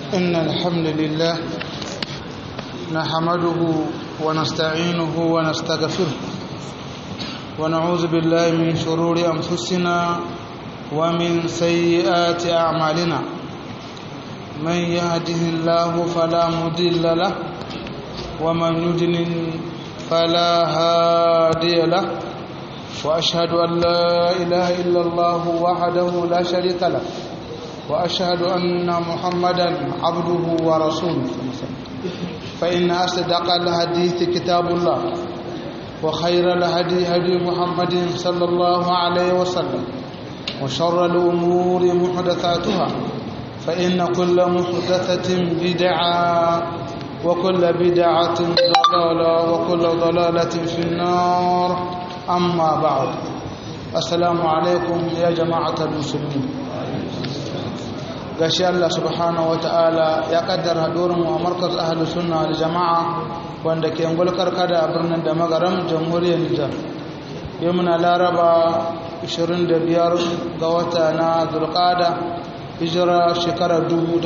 إن الحمد لله نحمده ونستعينه ونستغفره ونعوذ بالله من شرور أنفسنا ومن سيئات أعمالنا من يهده الله فلا مضل له ومن يضلل فلا هادي له وأشهد أن لا إله إلا الله وحده لا شريك له وأشهد أن محمدا عبده ورسوله فإن أصدق الحديث كتاب الله وخير الهدي هدي محمد صلى الله عليه وسلم وشر الأمور محدثاتها فإن كل محدثة بدعة وكل بدعة ضلالة وكل ضلالة في النار أما بعد السلام عليكم يا جماعة المسلمين gashi Allah subhanahu ta'ala ya kaddara hadurin mu a markaz ahlus sunna wal jamaa wanda ke ngulkar kada a birnin da magaram jamhuriyar Nijar yau muna laraba 25 ga wata na Zulqa'da hijira shekarar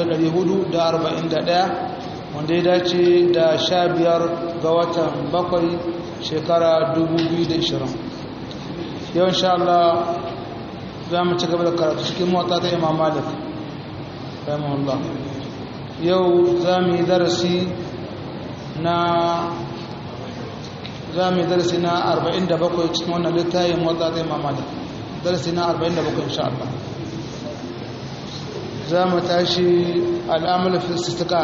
1441 wanda ya dace da 15 ga watan bakwai shekara 2020 yau insha Allah za mu ci gaba da karatu cikin mota ta Imam Malik rahimahullah yau za mu yi darasi na za mu yi darasi na 47 cikin wannan littayin wadda zai mamada darasi na 47 insha Allah za mu tashi al'amul fistika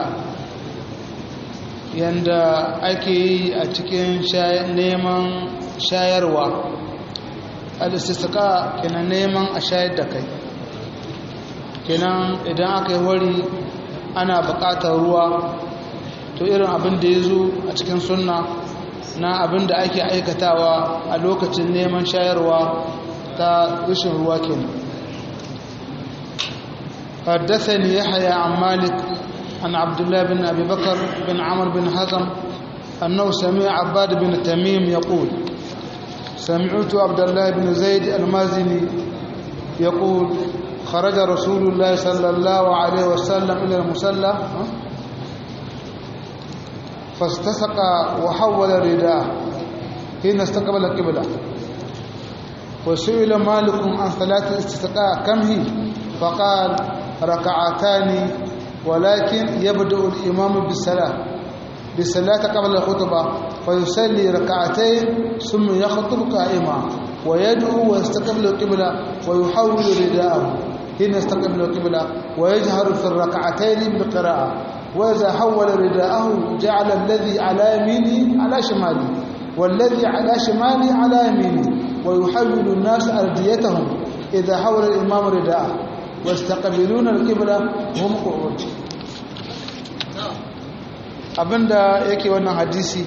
yanda ake yi a cikin neman shayarwa al-istisqa kenan neman a shayar da kai kenan idan aka yi wari ana buƙatar ruwa to irin abin da ya zo a cikin sunna na abin da ake aikatawa a lokacin neman shayarwa ta rashin ruwa kenan حدثني يحيى عن مالك عن عبد الله بن أبي بكر بن عمرو بن حزم أنه سمع عباد بن تميم يقول سمعت عبد الله بن زيد المازني يقول خرج رسول الله صلى الله عليه وسلم إلى المسلى فاستسقى وحول رداءه حين استقبل القبلة وسئل مالك عن صلاة الاستسقاء كم هي فقال ركعتان ولكن يبدأ الإمام بالصلاة بالصلاة قبل الخطبة فيصلي ركعتين ثم يخطب قائما ويدعو ويستقبل القبلة ويحول رداءه حين يستقبل القبلة ويجهر في الركعتين بالقراءة وإذا حول رداءه جعل الذي على يمينه على شماله والذي على شماله على يمينه ويحول الناس أرديتهم إذا حول الإمام رداءه ويستقبلون القبلة وهم قعود abinda yake wannan hadisi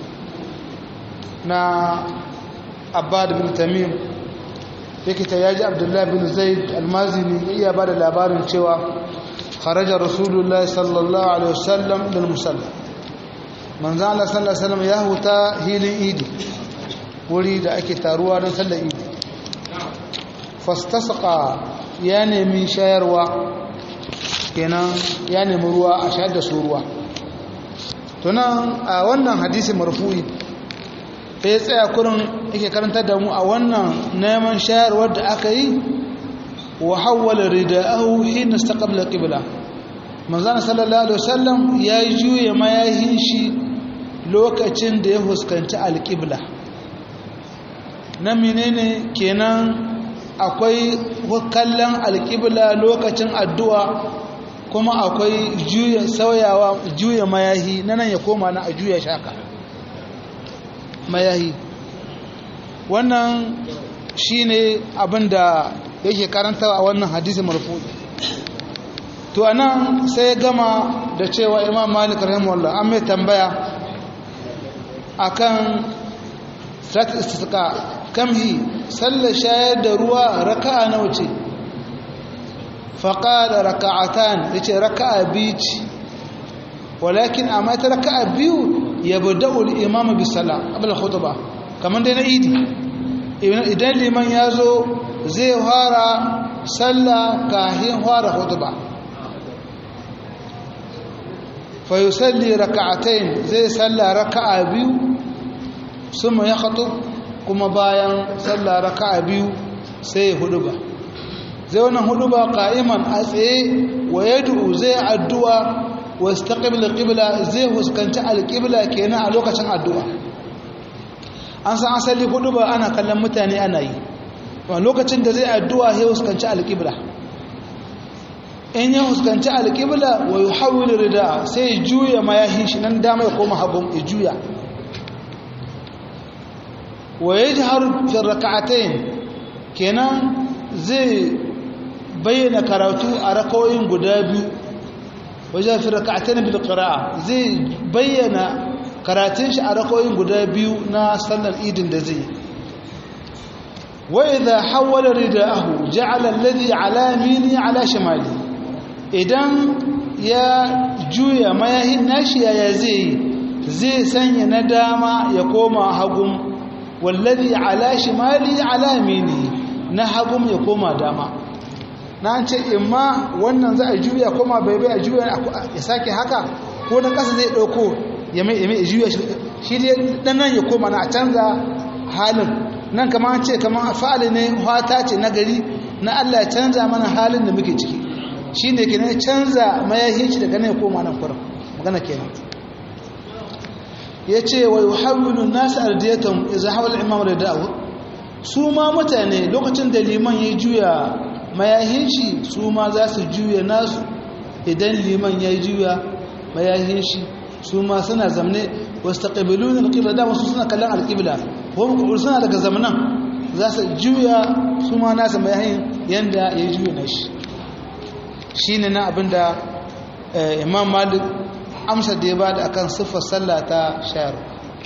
na abbad bin tamim yake ta yaji abdullahi bin zaid almazini ya iya ba da labarin cewa kharaja rasulullahi sallallahu alaihi wasallam lil musalla manzan Allah sallallahu alaihi wasallam ya huta hilin idi wuri da ake taruwa don sallar idi fastasqa ya nemi shayarwa kenan ya nemi ruwa a shayar da su ruwa tunan a wannan hadisi marfu'i sai ya tsaya kurin yake karanta da mu a wannan neman shayarwar da aka yi wa hawwala rida'ahu hina istaqbala qibla manzon sallallahu alaihi wasallam ya juye mayahin shi lokacin da ya fuskanci alqibla na menene kenan akwai kallon alqibla lokacin addu'a kuma akwai juya sauyawa juya mayahi nan ya koma na a juya shaka mayahi wannan shine abin da yake karanta a wannan hadisi marfu to anan sai gama da cewa imam malik rahimahullah an mai tambaya akan salat istisqa kamhi sallar shayar da ruwa raka'a nawa ce faqala raka'atan yace raka'a biyu ce walakin amma ta raka'a biyu yabda'u al-imam bis salat qabla khutbah kamar dai na idi idan liman ya zo zai fara sallah kahin fara hutuba fa yusalli raka'atayn zai salla raka'a biyu summa yakhtub kuma bayan salla raka'a biyu sai huduba zai wannan huduba qa'iman a tsaye wa yad'u zai addu'a wa istaqbil qibla zai huskanci alqibla kenan a lokacin addu'a an san asali huduba ana kallon mutane ana yi wa lokacin da zai addu'a sai huskanci alqibla in ya huskanci alqibla wa yuhawwil rida sai juya mayahin shi nan dama ya koma hagun ya juya wa yajharu fi rak'atayn kenan zai bayyana karatu a rakawoyin guda biyu wajen fi raka'atain bil qira'a zai bayyana karatun shi a rakawoyin guda biyu na sallar idin da zai wa idha hawala rida'ahu ja'ala alladhi ala yamini ala shimali idan ya juya mayahin nashi ya zai zai sanya na dama ya koma hagun wallazi ala shimali ala yamini na hagum ya koma dama na ce imma wannan za a juya koma bai bai a juya ya sake haka ko na ƙasa zai ɗauko ya mai ya mai juya shi dai dan nan ya koma na a canza halin nan kama ce kama fa'ali ne hata ce na gari na Allah ya canza mana halin da muke ciki shi ne ke canza mayahin shi daga nan ya koma nan kuran magana kenan ya ce wa yuhawwilu nasu ardiyatan idza hawala imam rida'u su ma mutane lokacin da liman ya juya mayahin shi su ma za su juya nasu idan liman ya juya mayahin shi su ma suna zamne wasu taƙabilun alƙibla da wasu suna kallon alƙibla kuma suna daga zamanan za su juya su ma nasa mayahin yadda ya juya na shi shi ne na abinda imam malik amsa da ya ba da akan siffar sallah ta shayarwa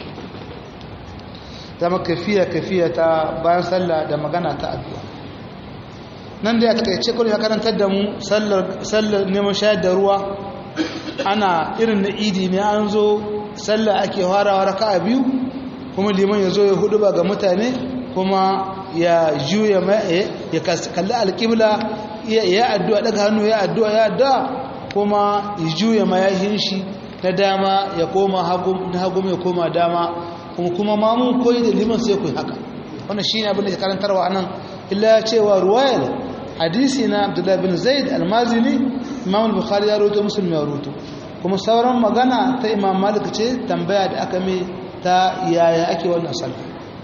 zama kafiya kafiya ta bayan sallah da magana ta addu'a nan da ya takaice kullum ya karantar da mu sallar neman shayar da ruwa ana irin na idi ne an zo sallah ake farawa raka'a biyu kuma liman ya zo ya hudu ba ga mutane kuma ya juya ya kalli alƙibla ya addu'a daga hannu ya addu'a ya addu'a kuma ya juya mayahin shi na dama ya koma hagu ya koma dama kuma kuma mamun koyi da liman sai ku haka wannan shine abin da ke karantarwa anan illa cewa ruwayar hadisi na Abdullah bin Zaid al-Mazini Imam al-Bukhari ya rawaito Muslim ya rawaito kuma sauran magana ta Imam Malik ce tambaya da aka mai ta yaya ake wannan sallah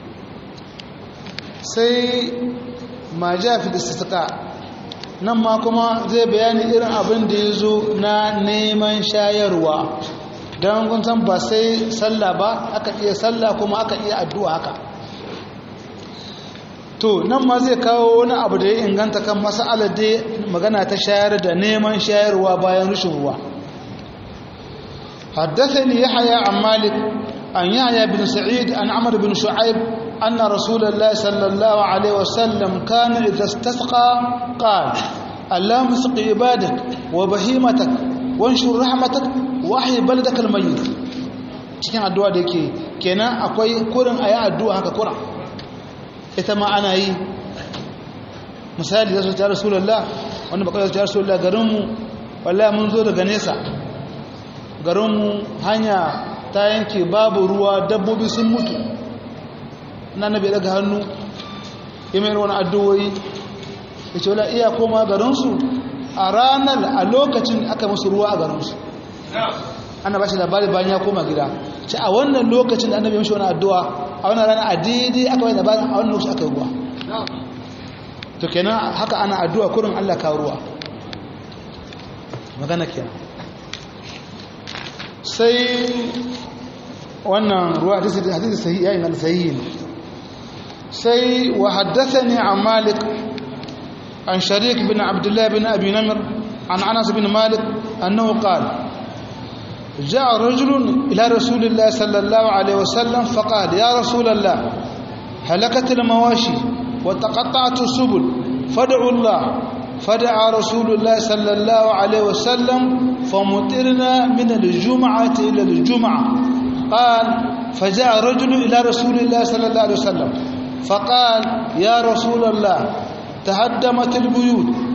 sai ma ja fi istisqa nan ma kuma zai bayani irin abin da ya zo na neman shayarwa don kun san ba sai sallah ba aka iya sallah kuma aka iya addu'a haka to nan ma zai kawo wani abu da ya inganta kan mas'alar da magana ta shayar da neman shayarwa bayan rushin ruwa حدثني يحيى عن مالك عن يحيى بن سعيد عن عمرو بن شعيب أن رسول الله صلى الله عليه وسلم كان إذا استسقى قال اللهم اسق عبادك وبهيمتك وانشر رحمتك وحي بلدك الميت cikin addu'a da yake kenan akwai kurin ayi addu'a haka kura ita ma ana yi misali da su ta rasulullah wanda baka ta rasulullah garinmu wallahi mun zo daga nesa garinmu hanya ta yanke babu ruwa dabbobi sun mutu na nabi daga hannu imar wani addu'o'i da ce wala iya koma garinsu a ranar a lokacin aka musu ruwa a garinsu ana ba shi labari bayan ya koma gida ce a wannan lokacin da annabi mashi wani addu'a a wannan rana a daidai aka bai labarin a wannan lokacin aka yi ruwa to kenan haka ana addu'a kurin allah ka ruwa magana kenan sai wannan ruwa hadisi sahihi ya inganta sahihi ne sai wa haddathani an malik an sharik bin abdullah bin abi namir an anas bin malik annahu qala جاء رجل إلى رسول الله صلى الله عليه وسلم فقال يا رسول الله هلكت المواشي وتقطعت السبل فادعوا الله فدعا رسول الله صلى الله عليه وسلم فمطرنا من الجمعة إلى الجمعة قال فجاء رجل إلى رسول الله صلى الله عليه وسلم فقال يا رسول الله تهدمت البيوت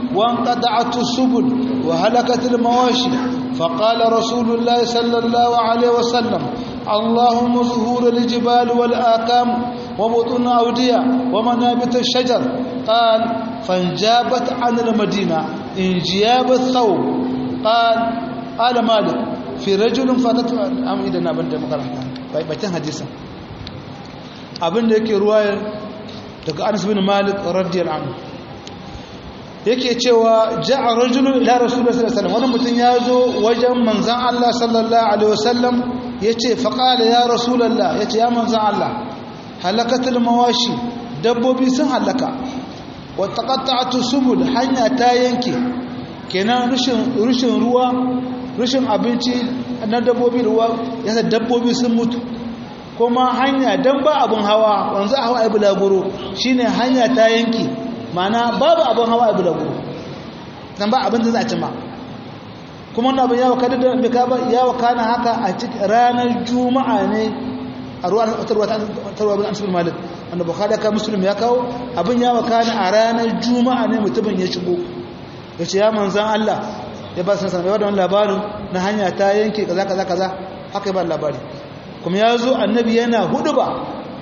وانقطعت السبل وهلكت المواشي فقال رسول الله صلى الله عليه وسلم اللهم ظهور الجبال والآكام وبطون أودية ومنابت الشجر قال فانجابت عن المدينة انجياب الثوب قال قال مالك في رجل فاتت أم إذا نبن دمقرنا بيتن حديثا abin da yake ruwayar daga Anas bin Malik radiyallahu anhu yake cewa ja'a rajulun ila rasulullahi sallallahu alaihi wasallam wani mutum ya zo wajen manzon Allah sallallahu alaihi wasallam yace fa qala ya rasulullah yace ya manzon Allah halakatul mawashi dabbobi sun halaka wa taqatta'atu subul hanya ta yanke kenan rushin rushin ruwa rushin abinci na dabbobi ruwa yasa dabbobi sun mutu kuma hanya dan ba abun hawa wanzu a hawa ai bulaguro shine hanya ta yanke mana babu abin hawa a bulaguro nan ba abin da za a cima kuma wannan abin yawa kada da bika ba yawa kana haka a cikin ranar juma'a ne a ruwan tarwa tarwa bin amsar malik wanda bukhari ka muslim ya kawo abin yawa kana a ranar juma'a ne mutumin ya shigo ya ce ya manzan Allah ya ba sanar ya wannan labarin na hanya ta yanke kaza kaza kaza haka ya ba labari kuma ya zo annabi yana hudu ba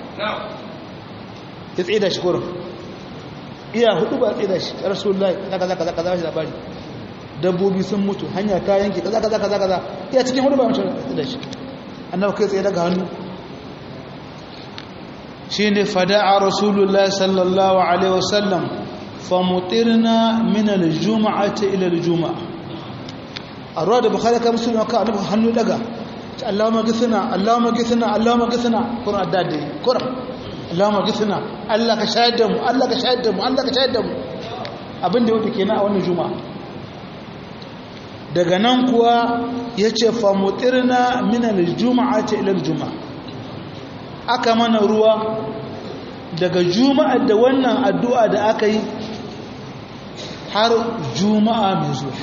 ya tsaye da shi kurin iya hudu ba tsaye da shi rasulullahi kaza kaza kaza shi labari dabbobi sun mutu hanya ta yanke kaza kaza kaza kaza iya cikin hudu ba mace tsaye da shi annabi kai tsaye daga hannu shine fada'a rasulullahi sallallahu alaihi wasallam famutirna min aljum'ati ila aljum'a arwa da bukhari ka muslim ka annabi hannu daga Allahumma githna Allahumma githna Allahumma githna qur'an dade qur'an Allahumma githna Allah ka shayar da mu Allah ka shayar da mu Allah ka shayar da mu abin da yake kenan a wannan juma'a daga nan kuwa yace fa mutirna min al-jum'ati ila al-jum'a aka mana ruwa daga juma'a da wannan addu'a da aka yi har juma'a mai zuwa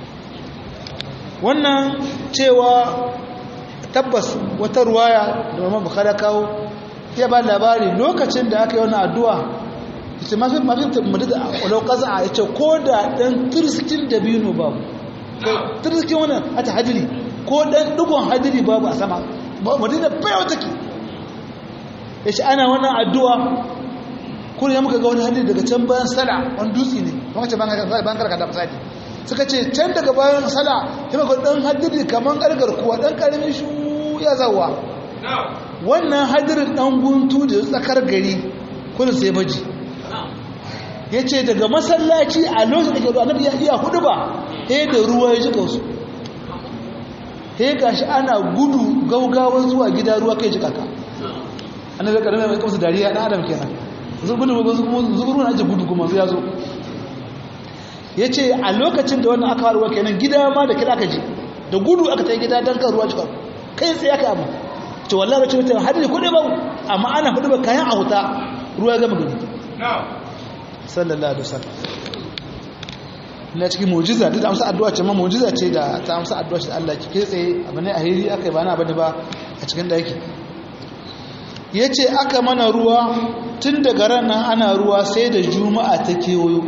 wannan cewa tabbas wata ruwaya da Imam Bukhari kawo ya ba labari lokacin da aka yi wani addu'a ita mafi mafi madada a lokacin a yace ko da ɗan turskin dabino babu turskin wani hata hadiri ko ɗan ɗigon hadiri babu a sama madina bayawa take ya ce ana wannan addu'a kuma ya muka ga wani hadiri daga can bayan sala wani dutse ne kuma ce bayan karkata misali suka ce can daga bayan sala ya muka ɗan hadiri kamar ƙarƙar kuwa ɗan ƙaramin shu ya zawa wannan hadirin ɗan guntu da tsakar gari kudin sai baji ya ce daga masallaci a lokacin da ke ruwa annabi ya iya hudu ba he da ruwa ya ji kansu he gashi ana gudu gaugawa zuwa gida ruwa kai ji kaka annabi ya karami mai kamsu dariya ɗan adam kenan zuburu na aji gudu kuma ya zo ya ce a lokacin da wannan aka haruwa kenan gida ma da kira aka ji da gudu aka ta gida don kan ruwa jika kai tsaye aka abu ce wallahi wacce wata hadari ko dai babu amma ana hudu ba kayan a wuta ruwa ya gama gani sallallahu alaihi wasallam na cikin mu'jiza duk amsa addu'a ce ma mu'jiza ce da ta amsa addu'a ce Allah ki kai tsaye abu ne a hiri aka yi ba na bane ba a cikin daki yace aka mana ruwa tun daga ranar ana ruwa sai da juma'a ta kewayo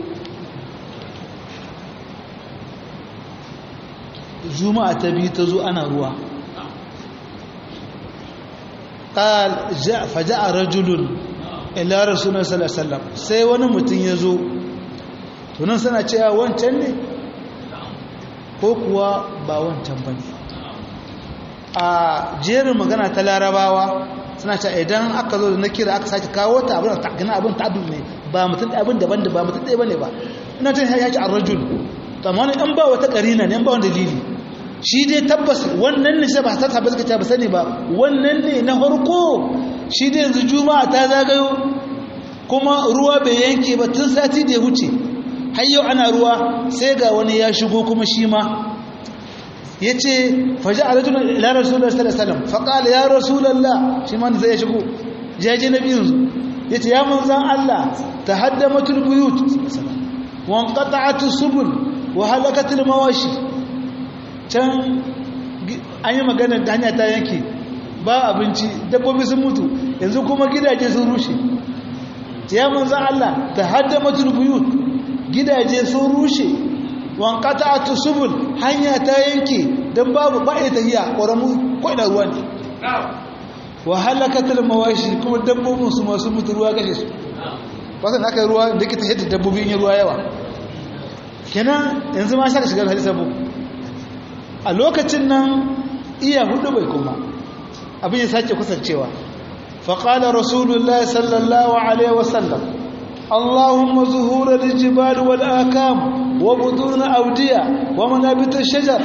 juma'a ta biyu ta zo ana ruwa قال جاء فجاء رجل الى رسول الله صلى الله عليه وسلم sai wani mutum ya zo tunan sana cewa wancan ne ko kuwa ba wancan ba ne a jerin magana ta larabawa suna cewa idan aka zo da na kira aka sake kawo ta abin da gina abin ta'addu ne ba mutum abin daban da ba mutum ɗaya ba ne ba ina tun ya ce a rajul to amma wani ɗan ba wata ƙarina ne ba wani dalili shi dai tabbas wannan ne sai ba ta tabbas ka ba sani ba wannan ne na farko shi dai yanzu juma'a ta zagayo kuma ruwa bai yanke ba tun sati da ya wuce har yau ana ruwa sai ga wani ya shigo kuma shi ma ya ce faji a rajulun ila rasulullah sallallahu alaihi wasallam faqala ya rasulullah shi ma zai shigo jaje na biyun ya ce ya manzan Allah tahaddamatul buyut wa anqata'atus subul wa halakatul mawashi can an yi magana da hanya ta yanke ba abinci dabbobi sun mutu yanzu kuma gidaje sun rushe ya manzo Allah ta haddamatul buyut gidaje sun rushe wankata ta subul hanya ta yanke don babu ba a tahiya ƙoramu ko ina ruwa ne wa halakatul mawashi kuma dabbobin su masu mutu ruwa kashe su wasan aka yi ruwa da ke tafiye da dabbobin yin ruwa yawa kenan yanzu ma shaka shigar hadisa bu a lokacin nan iya hudu bai kuma abin ya sake kusancewa faƙala rasulullah sallallahu alaihi wasallam allahumma zuhura lijibal wal akam wa buduna audiya wa manabitar shajar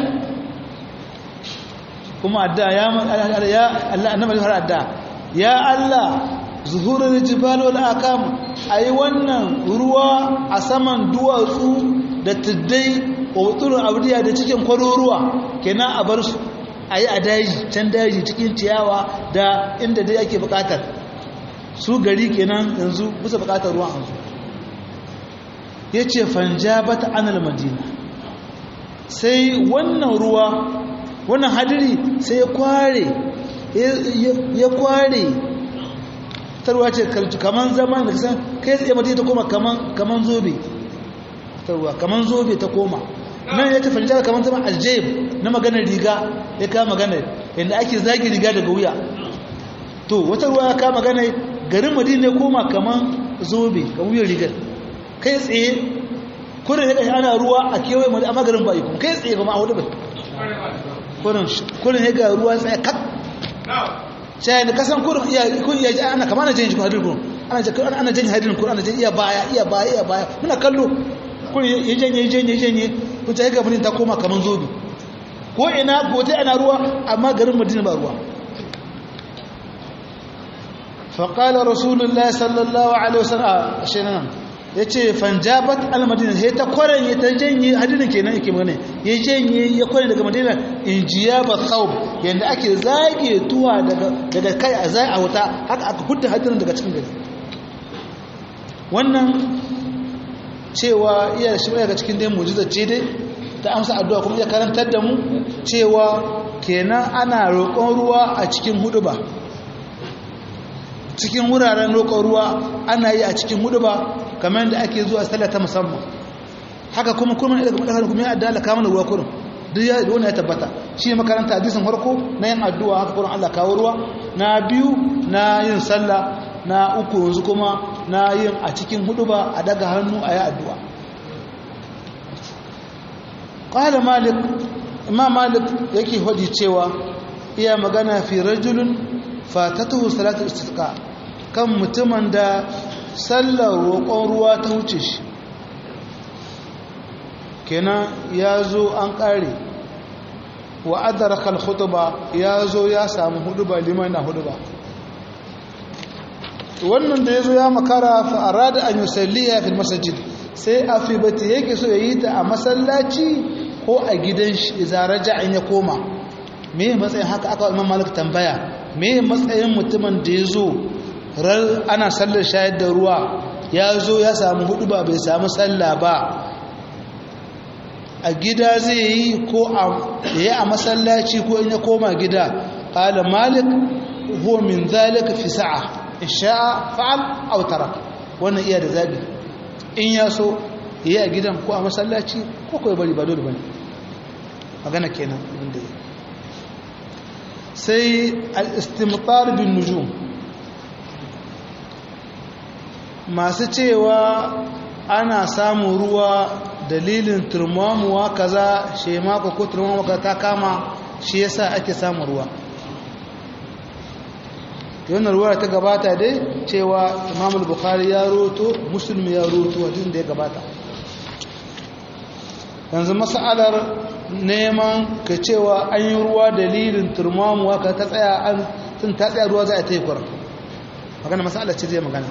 kuma adda ya Allah annabi har adda ya Allah zuhurul jibal wal akam ayi wannan ruwa a saman duwatsu da tuddai wa wutulun abdiya da cikin kwaruruwa kenan a bar su ayi a daji can daji cikin ciyawa da inda dai ake bukatar su gari kenan yanzu bisa bukatar ruwan an yace fanjabat anal madina sai wannan ruwa wannan hadiri sai ya kware ya kware tarwa ce kaman zaman da san kai tsaye mata ta koma kaman zobe tarwa kaman zobe ta koma nan ya tafi jara kaman zaman aljayib na maganar riga ya kama maganar yadda ake zagi riga daga wuya to wata ruwa ya kama maganar garin madina ya koma kaman zobe ga wuyan rigar kai tsaye kurin ya kashi ana ruwa a kewaye madina amma garin ba yi kuma kai tsaye kuma a hudu bai kurin ya ga ruwa tsaye kak sai da kasan kurin iya kun iya ana kama ana jin shi hadin kurin ana jin ana jin hadin kurin ana jin iya baya iya baya iya baya muna kallo kurin ya janye ya janye ya janye kun ta ga mutum ta koma kaman zobe ko ina ko ta ana ruwa amma garin Madina ba ruwa فقال رسول الله صلى الله عليه وسلم شنان yace fanjabat almadina sai ta kwaren ya ta janye hadinin kenan yake magana ya janye ya kware daga madina injiyaba thawb yanda ake zage tuwa daga daga kai a zai a wuta haka aka hudda hadinin daga cikin gari wannan cewa iya shi daga cikin dai mu'jiza ce dai ta amsa addu'a kuma ya karantar da mu cewa kenan ana roƙon ruwa a cikin huduba cikin wuraren roƙon ruwa ana yi a cikin huduba kamar da ake zuwa sallah ta musamman haka kuma kuma daga madafar kuma ya addu'a ka mana ruwa kurin duk ya wannan ya tabbata shi ne makaranta hadisin farko na yin addu'a haka kurin Allah kawo ruwa na biyu na yin sallah na uku yanzu kuma na yin a cikin huduba a daga hannu a yi addu'a qala malik imam malik yake hodi cewa iya magana fi rajulun fatatuhu salatu istisqa kan mutumin da sallar roƙon ruwa ta wuce shi kenan ya zo an ƙare wa adaraka al-khutba ya zo ya samu huduba liman na huduba wannan da ya zo ya makara fa arada an yusalliha fil masjid sai afibati yake so yayi ta a masallaci ko a gidan shi idza raja'a ya koma me matsayin haka aka imam malik tambaya me matsayin mutumin da ya zo ana sallar shayar da ruwa ya zo ya samu hudu ba bai samu sallah ba a gida zai yi ko ya a masallaci ko in ya koma gida ƙala malik huwa min zalika fi sa'a in sha'a fa'al aw tarak wannan iya da zabi in ya so yi a gidan ko a masallaci ko ko ya bari ba dole bane magana kenan abin da sai al-istimtar bin nujum masu cewa ana samun ruwa dalilin turmamuwa kaza shemako ko turmamuwa kaza ta kama shi yasa ake samun ruwa wannan ruwa ta gabata dai cewa imamul bukhari ya roto musulmi ya roto wajen da ya gabata yanzu masalar neman ka cewa an yi ruwa dalilin turmamuwa ka ta tsaya an tun ta tsaya ruwa za a ta yi kwarar magana masalar ce zai magana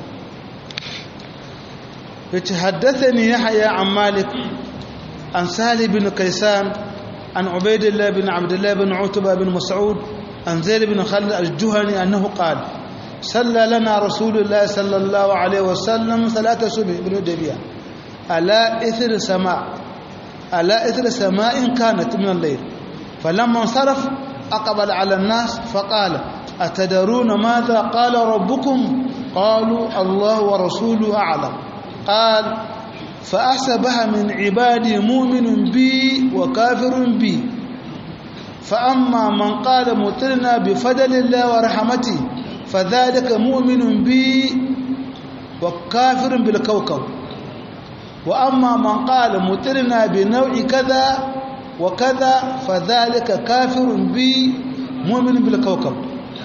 حدثني يحيى عن مالك عن سهل بن كيسان عن عبيد الله بن عبد الله بن عتبة بن مسعود عن زيد بن خالد الجهني أنه قال صلى لنا رسول الله صلى الله عليه وسلم صلاة صبح بن دبيا على إثر سماء على إثر سماء كانت من الليل فلما انصرف أقبل على الناس فقال أتدرون ماذا قال ربكم قالوا الله ورسوله أعلم قال فأصبح من عبادي مؤمن بي وكافر بي فأما من قال مطرنا بفضل الله ورحمته فذلك مؤمن بي وكافر بالكوكب وأما من قال مطرنا بنوع كذا وكذا فذلك كافر بي مؤمن بالكوكب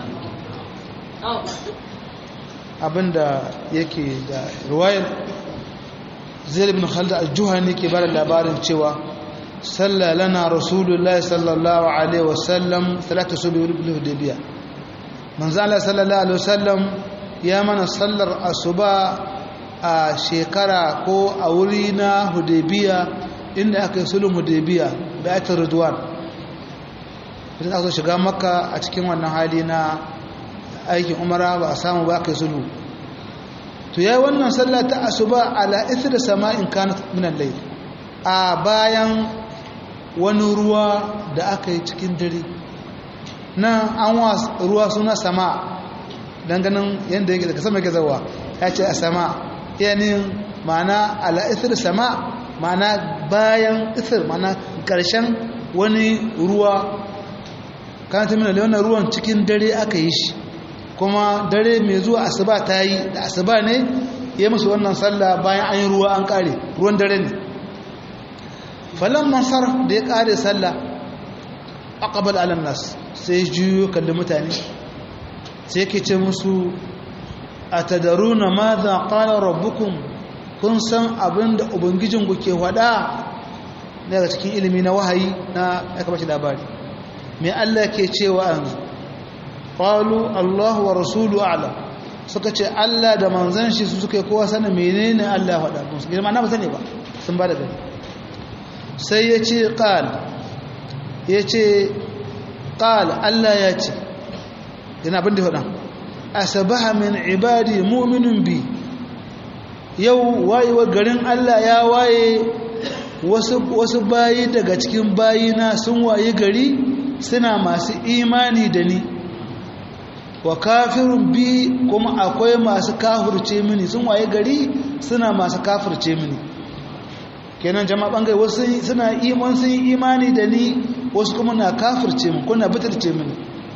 abinda yake da ruwayar zai bin khalid al-juhani ke bada labarin cewa salla lana rasulullahi sallallahu alaihi wasallam talata subi bil hudaybiya manzo Allah sallallahu alaihi wasallam ya mana sallar asuba a shekara ko a wuri na hudaybiya inda aka yi sulhun hudaybiya bai'atul ridwan idan aka shiga makka a cikin wannan hali na aikin umara ba a samu ba aka yi sulhu to yayi wannan sallah ta asuba ala ithri sama'in kanat min al-layl a bayan wani ruwa da aka yi cikin dare nan an wa ruwa suna sama ganin yadda yake daga sama yake zawa ya ce a sama yanin ma'ana ala ithri sama ma'ana bayan ithir ma'ana karshen wani ruwa kanat min al wannan ruwan cikin dare aka yi shi kuma dare mai zuwa asuba ta yi da asuba ne ya musu wannan sallah bayan an yi ruwa an kare ruwan dare ne falon masar da ya kare sallah aqbal alam nas sai juyo kalli mutane sai ke ce musu atadaruna madha qala rabbukum kun san abinda ubangijinku ke wada daga cikin ilimi na wahayi na aka bashi labari me Allah ke cewa yanzu qalu Allahu wa rasulu a'lam suka ce Allah da manzon shi su suka yi kowa sanin menene Allah ya faɗa musu girma na ba sani ba sun ba da gani sai ya ce qal ya ce qal Allah ya ce yana abin da faɗa asabaha min ibadi mu'minun bi yau wayewa garin Allah ya waye wasu wasu bayi daga cikin bayina sun waye gari suna masu imani da ni wa kafirun bi kuma akwai masu kafirce mini sun waye gari suna masu kafirce mini kenan jama'a bangai wasu suna iman sun yi imani da ni wasu kuma na kafirce mini kuna bitirce mini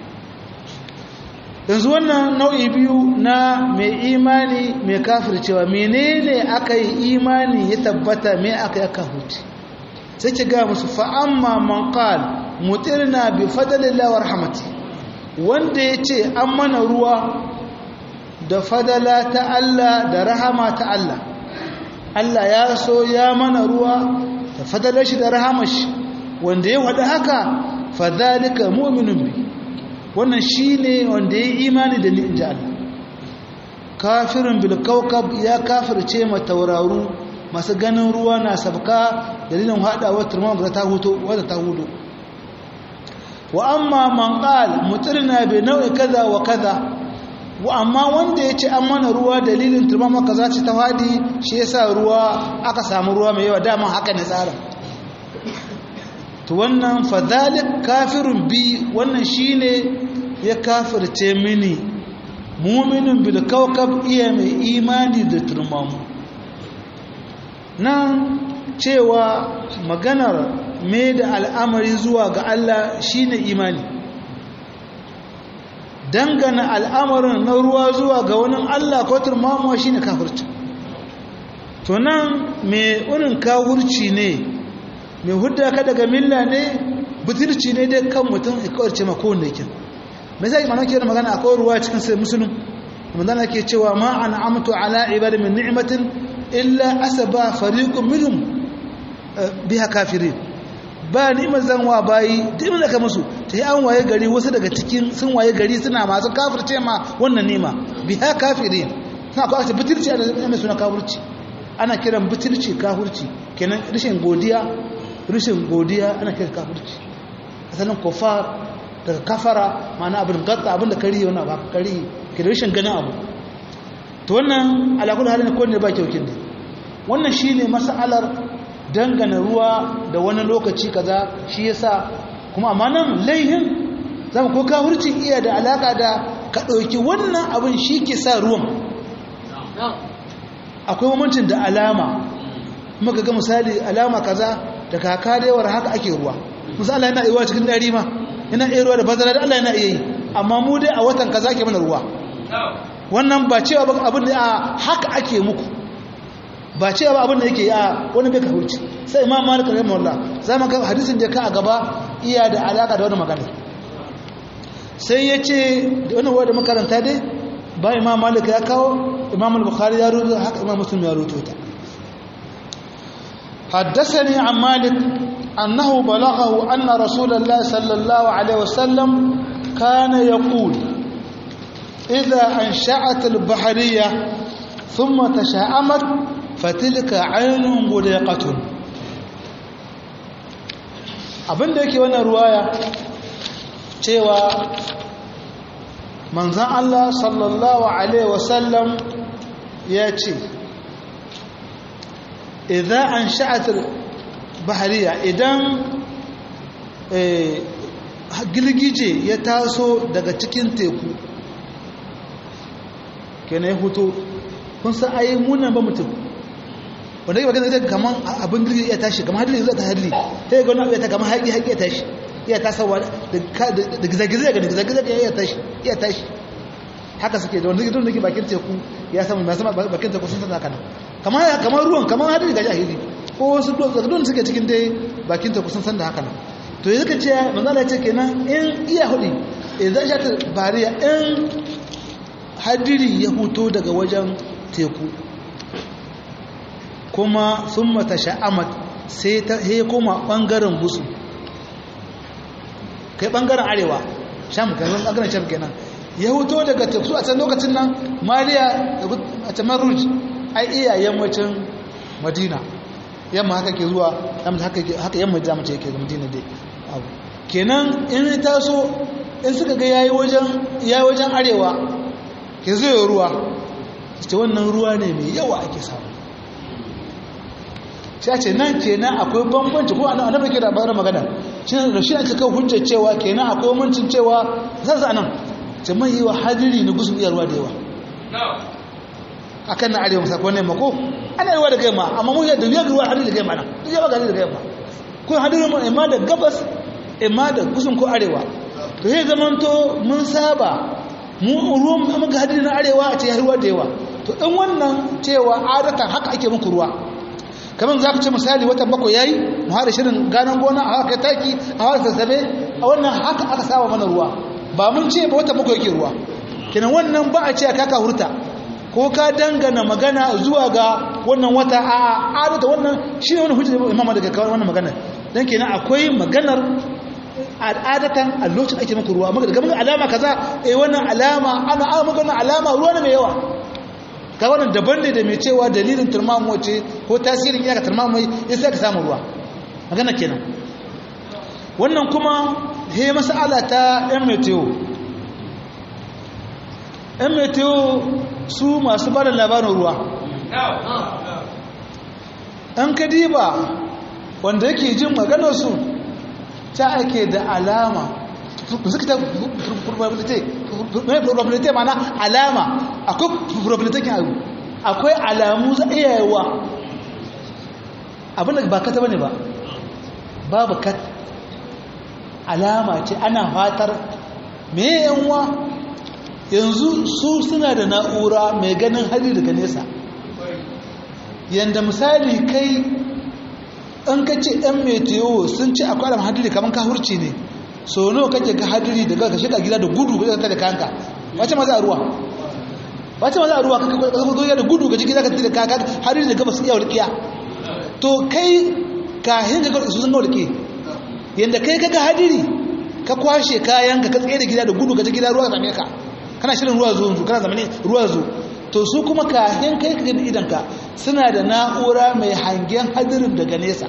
yanzu wannan nau'i biyu na mai imani mai kafircewa menene aka yi imani ya tabbata me aka yi kafirce sai ki ga musu fa'amma man qal mutirna bi fadlillahi wa rahmatihi wanda ya ce an mana ruwa da fadala ta Allah da rahama ta Allah Allah ya so ya mana ruwa da fadalar shi da rahama shi wanda ya wada haka fadhalika mu'minun bi wannan shine wanda ya imani da ni inji Allah kafirin bil kawkab ya kafirce ma tauraru masu ganin ruwa na sabka dalilin hadawar turman ta huto wadda ta hudo wa amma man qal mutirna bi nau'i kaza wa kaza wa amma wanda yace an mana ruwa dalilin turmama kaza ce ta fadi shi yasa ruwa aka samu ruwa mai yawa dama haka ne tsarin to wannan fadhalik kafirun bi wannan shine ya kafirce mini mu'minun bil kawkab iya mai imani da turmamu nan cewa maganar mai da al'amari zuwa ga Allah shine imani dangana al'amarin na ruwa zuwa ga wani Allah ko turmamuwa shine kafirci to nan mai unin kawurci ne mai hudda ka daga milla ne butirci ne dai kan mutum ikawarce ma kowanne yake mai zai mana ke da magana akwai ruwa cikin sai musulun manzana ke cewa ma an amtu ala ibada min ni'matin illa asaba fariqun minhum biha kafirin ba ni'imar zanwa bayi duk da ka musu ta yi an waye gari wasu daga cikin sun waye gari suna masu kafirce ma wannan nima biha kafirin suna kwa ta bitirci a da suna kafirci ana kiran bitirci kafirci kenan rashin godiya rashin godiya ana kiran kafirci asalin kofar daga kafara ma'ana abin gatsa abin da kari wani abu kari ke da rashin ganin abu to wannan alakul halin ko ne ba kyaukin ne wannan shine mas'alar dangana ruwa da wani lokaci kaza shi yasa kuma amma nan laihin zama ko kafirci iya da alaka da ka ɗauki wannan abin shi ke sa ruwan akwai mamancin da alama muka ga misali alama kaza da kaka da yawar haka ake ruwa misali yana iya cikin dari ma yana iya ruwa da bazara da Allah yana iya yi amma mu dai a watan kaza ke mana ruwa wannan ba cewa ba abin da a haka ake muku ba cewa ba abin da yake a wani bai kahurci sai imam malik rahimahullah za mu ga hadisin da ka a gaba iya da alaka da wani magana sai ya ce da wani wadda makaranta dai ba imam malik ya kawo imam al-bukhari ya rubuta haka imam muslim ya rubuta ta حدثني عن مالك أنه بلغه أن رسول الله صلى الله عليه وسلم كان يقول إذا أنشأت البحرية ثم تشاءمت فتلك عين مليقة abin da yake wannan ruwaya cewa manzan Allah sallallahu Alaihi wasallam ya ce idan an sha'atar bahariya idan girgije ya taso daga cikin teku kenan ya hutu kun san ayi munan ba mutum wanda yake magana zai kaman abin girgije ya tashi kamar hadiri zai ta hadiri ta yi gani ta kamar haƙi haƙi ya tashi iya tasawa da gizagizai ga gizagizai ya tashi iya tashi haka suke da wanda gidan da ke bakin teku ya samu masu bakin teku sun tana kana kamar ruwan kamar hadiri ga jahili ko wasu don suke cikin dai bakin teku sun san da haka nan to yi suka ce manzala ce kenan in iya hudu idan sha ta bariya in hadiri ya huto daga wajen teku kuma sun mata sha'amat sai ta koma ɓangaren gusu kai ɓangaren arewa sham kenan ɓangaren sham kenan ya huto daga teku a can lokacin nan mariya a can maruj ai iya yammacin madina yamma haka ke zuwa haka yamma da mace yake madina dai abu kenan in ya taso in suka ga yayi wajen yayi wajen arewa ke zai ruwa ce wannan ruwa ne mai yawa ake samu shi a ce nan kenan akwai bambanci ko annabi ke da bayar magana shi da shi ake kawo hujjar cewa kenan akwai bambancin cewa zan sa nan ce mai yiwa hadiri na gusun iya ruwa da yawa akan na arewa musakwa ne mako ana yawa da gaima amma mun yadda ya ruwa hadiri da gaima nan duk yawa ga hadiri da gaima ko hadiri mu imma da gabas imma da gusun ko arewa to sai zamanto mun saba mu ruwan muka hadiri na arewa a ce ya ruwa da yawa to in wannan cewa adatan haka ake muku ruwa kamar za ku ce misali watan bakwai yayi mu hada shirin ganan gona a haka taki a haka sassabe a wannan haka aka saba mana ruwa ba mun ce ba watan bakwai yake ruwa kenan wannan ba a ce kaka hurta ko ka dangana magana zuwa ga wannan wata a adata wannan shi ne wani hujjar imama daga kawai wannan magana don kenan akwai maganar al'adatan a lokacin ake muku ruwa maka daga maka alama kaza eh wannan alama ana ana maka wannan alama ruwa ne mai yawa ka wannan daban ne da mai cewa dalilin turmamu ce ko tasirin iyaka turmamu ya sai ka samu ruwa magana kenan wannan kuma he mas'ala ta yan meteo yan meteo su masu bada labarin ruwa an kadiba wanda yake jin maganarsu ta ake da alama suka ta probability mana alama akwai probability kin abu akwai alamu za iya yawa abinda ba kata bane ba babu kat alama ce ana fatar me yanwa yanzu su suna da na'ura mai ganin hali daga nesa yanda misali kai an ka ce ɗan meteo sun ce akwai alam hadiri kamar ka hurci ne so nawa kake ka hadiri daga ka shiga gida da gudu ka da kanka wace ma za a ruwa wace ma za a ruwa ka gida da gudu ka ji gida ka da kanka hadiri da gabas iya walƙiya to kai kahin ka su sun ga walƙi yanda kai ka ga hadiri ka kwashe kayan ka ka tsaye da gida da gudu ka ji gida ruwa ka same ka kana shirin ruwa zo kana zamani ruwa zo to su kuma kahin kai ka gani idanka suna da na'ura mai hangen hadirin daga nesa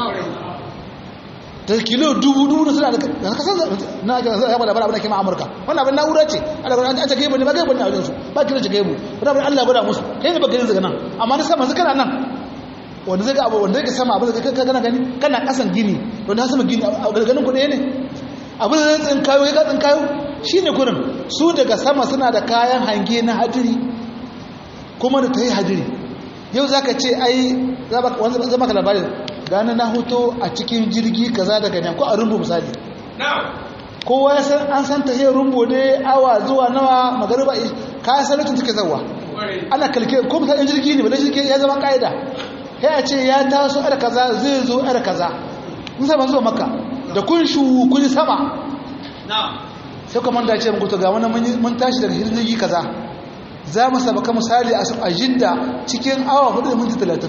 ta kilo dubu dubu suna da kasar na ake zai yaba labarai abin da ke ma amurka wannan abin na'ura ce an ta gaibu ne ba gaibu ne a wajensu ba kiran shi gaibu wani abin allah gwada musu kai ne ba ganin daga nan amma na sama kana nan wanda zai ga abu wanda zai ga sama abin da kai kana gani kana kasan gini wanda ha sama gini a ganin kuɗe ne abin da zai tsinkayo ya ga tsinkayo shi ne kurin su daga sama suna da kayan hange na hadiri kuma da ta yi hadiri yau za ka ce ai zama ka labarin gane na hoto a cikin jirgi kaza daga nan ko a rumbu misali kowa ya san an san ta rumbu ne awa zuwa nawa magariba ka san lokacin take zawa ana kalke ko misalin jirgi ne bala jirgi ya zama ka'ida sai a ce ya taso ar kaza zai zo ar kaza mun saba zuwa makka da kun shu kun sama sai kuma da ce muku to ga wani mun tashi daga jirgi kaza za mu sabaka misali a jidda cikin awa 4 da minti 30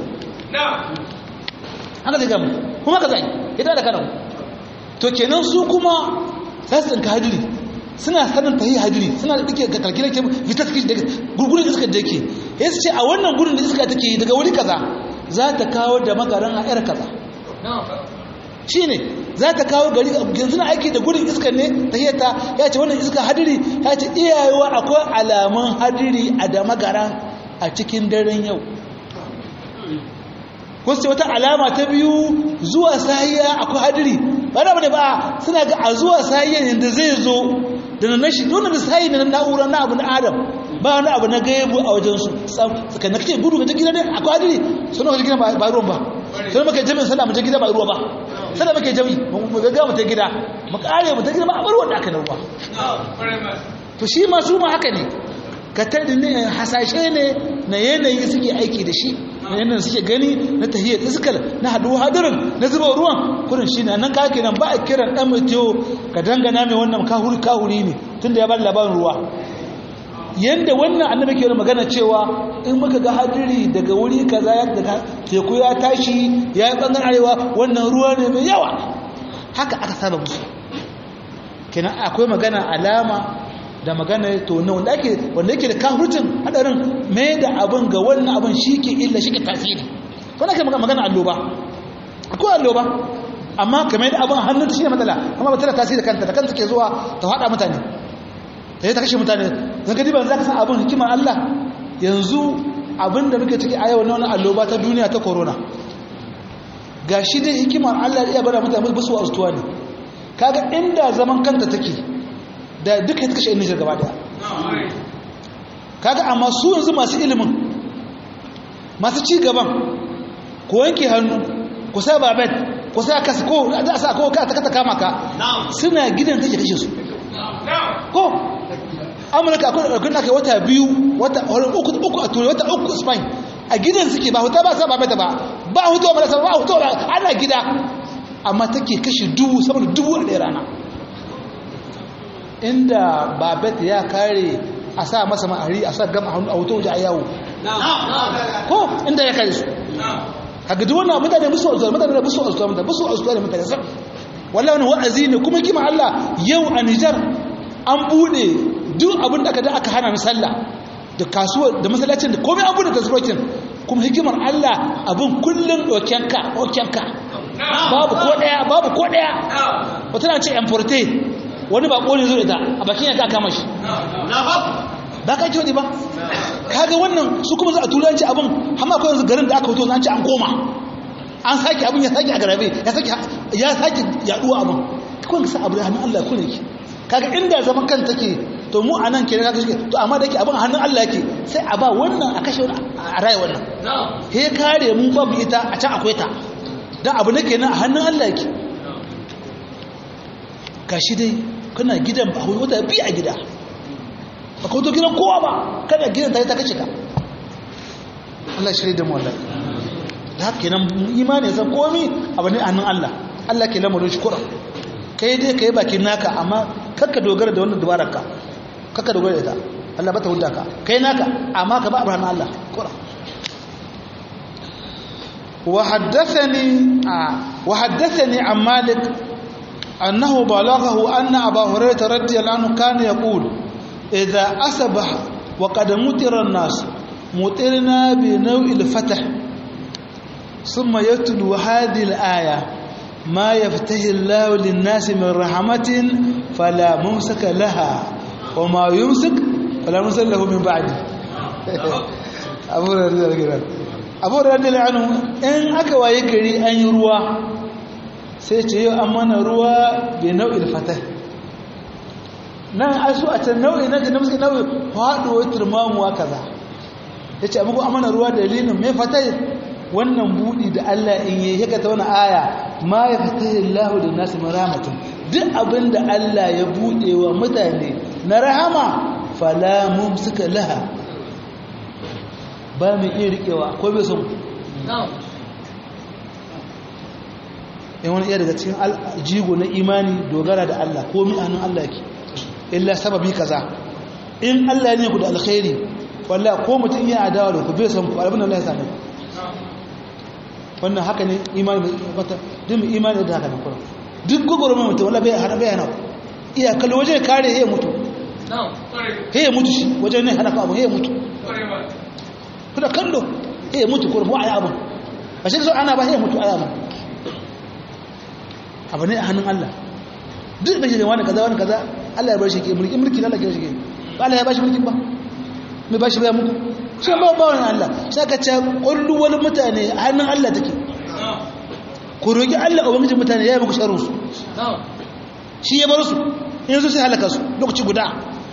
haka zai gamu kuma ka zai ita da kanan to kenan su kuma za su tsinka hadiri suna sanin tahi hadiri suna da ɗike ga kalkilar ke fitar kishi daga gurgurin iskar da yake ya su ce a wannan gurin da iska take daga wuri kaza za ta kawo da magaran a yar kaza shi ne za ta kawo gari yanzu na aiki da gurin iskar ne ta hiyata ya ce wannan iska hadiri ya ce iyayewa akwai alamun hadiri a da magaran a cikin daren yau kusa wata alama ta biyu zuwa sahiya akwai hadiri ba da bane ba suna ga a zuwa sahiya yadda zai zo da na nashi nuna da sahiya na na'ura na abu na adam ba wani abu na gaibu a wajen su suka na kace gudu ga gida ne akwai hadiri suna ga gida ba ruwan ba sai muka jami'in sallah mu je gida ba ruwa ba sallah muke jami'i mu ga mu ta gida mu kare mu ta gida ba a bar wanda aka ruwa to shi ma su ma haka ne ka tadi ne hasashe ne na yanayi suke aiki da shi na yanayin suke gani na tahiyar iskal na haduwa hadirin na zuba ruwan kurin shi nan ka kenan ba a kiran dan mutiyo ka dangana mai wannan kahuri kahuri ne tunda ya ba labarin ruwa yanda wannan annabi ke magana cewa in muka ga hadiri daga wuri kaza ya daga teku ya tashi ya yi bangaren arewa wannan ruwa ne mai yawa haka aka saba musu kenan akwai magana alama da magana to na wanda ake wanda yake da kahurcin hadarin mai da abin ga wannan abin shi ke illa shi ke tasiri to nake magana alloba akwai alloba amma kamar da abin hannun shi ne matsala amma ba tana tasiri kanta da kanta ke zuwa ta hada mutane ta yi ta kashe mutane zan gadi ban za ka san abin hikimar Allah yanzu abin da muke ciki a yau na wani alloba ta duniya ta corona ga shi dai hikimar Allah iya bada mutane ba su astuwa ne kaga inda zaman kanta take da duka ta kashe yan Nijar gaba daya kaga amma su yanzu masu ilimin masu ci gaban ko wanke hannu ko sa babet ko sa kasa ko za a sa ko ka ta kama ka suna gidan take kashe su ko amurka akwai ɗaukar da wata biyu wata uku uku a turai wata uku spain a gidan suke ba huta ba sa ba bata ba ba hutu ba ba hutu ba ana gida amma take kashe dubu sama da dubu a ɗaya rana inda babet ya kare a sa masa ma'ari a sa gama hannu a wuta waje a yawo ko inda ya kare su kaga duk wannan mutane musu azuwa mutane musu azuwa mutane musu azuwa da mutane sab wallahi wani wa'azi ne kuma kima Allah yau a Nijar an bude duk abin da aka da aka hana sallah da kasuwa da masallacin da komai an bude kasuwacin kuma hikimar Allah abin kullun dokenka dokenka babu ko daya babu ko daya wata na ce importe wani ba kone zo da a bakin yanka kama shi ba ka ji ba kaga wannan su kuma za a turanci abin hamma ko yanzu garin da aka fito zan ci an koma an sake abin ya sake a garabe ya sake ya sake yaduwa abin kun sa abu da hannun Allah ku ne kaga inda zaman kan take to mu anan ke kaga shi to amma da yake abin hannun Allah yake sai a ba wannan a kashe wani a raye wannan he kare mu babu ita a can akwai ta dan abu nake nan a hannun Allah yake gashi dai kana gidan ba wata bi a gida ba ka wuto gidan kowa ba kada gidan ta yi ta kashe ka Allah shirya da mu wallahi da haka kenan imani zan komi abu ne a hannun Allah Allah ke lamarin shi kura kai dai ka yi bakin naka amma kakka dogara da wannan dubarar ka kakka dogara da ita Allah ba ta hudda ka kai naka amma ka ba abu hannun Allah kura وحدثني وحدثني عن مالك أنه بلغه أن أبا هريرة رضي الله عنه كان يقول إذا أصبح وقد مطر الناس مطرنا بنوع الفتح ثم يتلو هذه الآية ما يفتح الله للناس من رحمة فلا ممسك لها وما يمسك فلا ممسك له من بعده أبو هريرة أبو هريرة عنه إن أكوى يكري أن يروى سيتي أمانة روى بنوع الفتح nan asu a can nau'i na jinin suke nau'i faɗuwar turmamuwa kaza yace amma ko amana ruwa dalilin mai fatai wannan budi da Allah in yi yaka ta wani aya ma yaftahi Allahu lin nasi rahmatin duk abinda Allah ya bude wa mutane na rahama fala mumsika laha ba mai iya riƙewa ko bai son in wani iya daga cikin jigo na imani dogara da Allah ko mi hannun Allah ke illa sababi kaza in Allah ne ku da alkhairi walla ko mutum iya adawa da ku bai son ku abin da Allah ya same ku wannan haka ne imani mata duk mai imani da haka ne kuma duk gogoro mai mutum walla bai hana bai hana iya kallo waje kare ya mutu ya mutu shi wajen ne hana ka abu ya mutu kuna kallo ya mutu ko mu ayi abun ba shi so ana ba ya mutu ayi abun abu ne a hannun Allah duk da shi da wani kaza wani kaza Allah ya bar shi ke mulki mulki Allah ke shi ke ba Allah ya bashi mulkin ba mai bashi baya muku shi ba ba wani Allah sai ka ce kullu wani mutane a hannun Allah take ku roki Allah ubangijin mutane ya yi muku sharru su shi ya bar su yanzu sai halaka su lokaci guda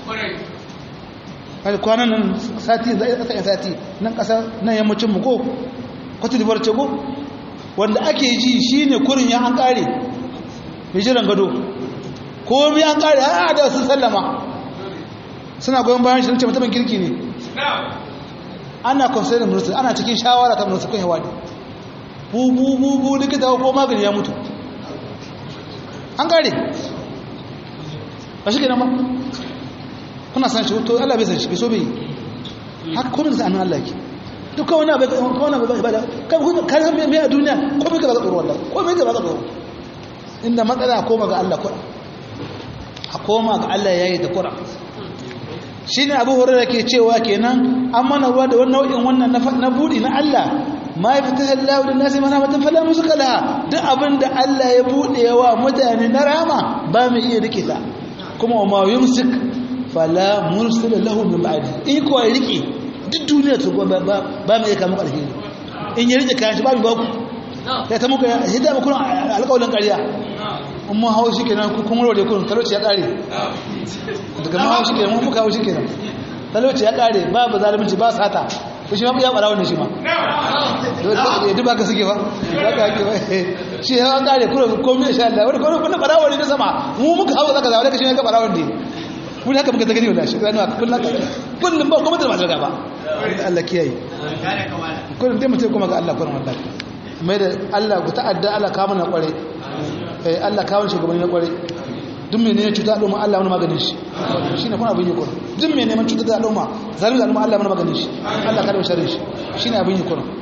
kai kwanan nan sati zai tsaya sati nan kasa nan yammacin mu ko kwatu dibar ce ko wanda ake ji shine kurin ya an kare mai jiran gado komai an kare a da sun sallama suna goyon bayan shi ce mutumin kirki ne ana consider minister ana cikin shawara ta minister kan yawa ne bubu bubu likita ko magani ya mutu an kare ba shi kenan ba kuna san shi to Allah bai san shi bai so bai haka komai da sanin Allah ke duk kawai na bai kawai na bai ibada kan san me a duniya komai ka ba tsoro wallahi komai ka ba tsoro inda matsala a koma ga Allah kura a koma ga Allah yayi da kura shine Abu Hurairah ke cewa kenan an mana ruwa da wannan nau'in wannan na budi na Allah ma yaftahu Allahu lin nasi mana matan fala musuka laha duk abinda Allah ya bude wa mutane na rama ba mu iya rike ta kuma wa ma yumsik fala mursila lahu min ba'di in ko rike duk duniya to ba ba mu iya kama alheri in ya rike kayan shi ba mu ba ku ya ta muka hidda muku alƙawarin ƙarya in mun hau shi kenan kun warware kun talauci ya ƙare daga mun hau shi kenan mun muka hau shi kenan talauci ya ƙare ba ba zalunci ba sata ko shi ma ya ɓara wannan shi ma ya duba ka suke ba ba ka hake ba shi ya ƙare kuma komai insha Allah wani kuma kuna ɓara wani na sama mu muka hau zaka zaune ka shi ne ka ɓara wani mun haka muka gani wala shi ranuwa kullum kullum ba kuma da masu gaba Allah kiyaye kullum dai mutum kuma ga Allah kullum wallahi mai da Allah ku ta'adda Allah kawo na kware eh Allah kawo shugabanni na kware duk mai neman cuta al'umma Allah wani maganin shi shine kuma abin yi kuma duk mai neman cuta al'umma zalimi al'umma Allah wani maganin shi Allah kada sharri shi shine abin yi kuma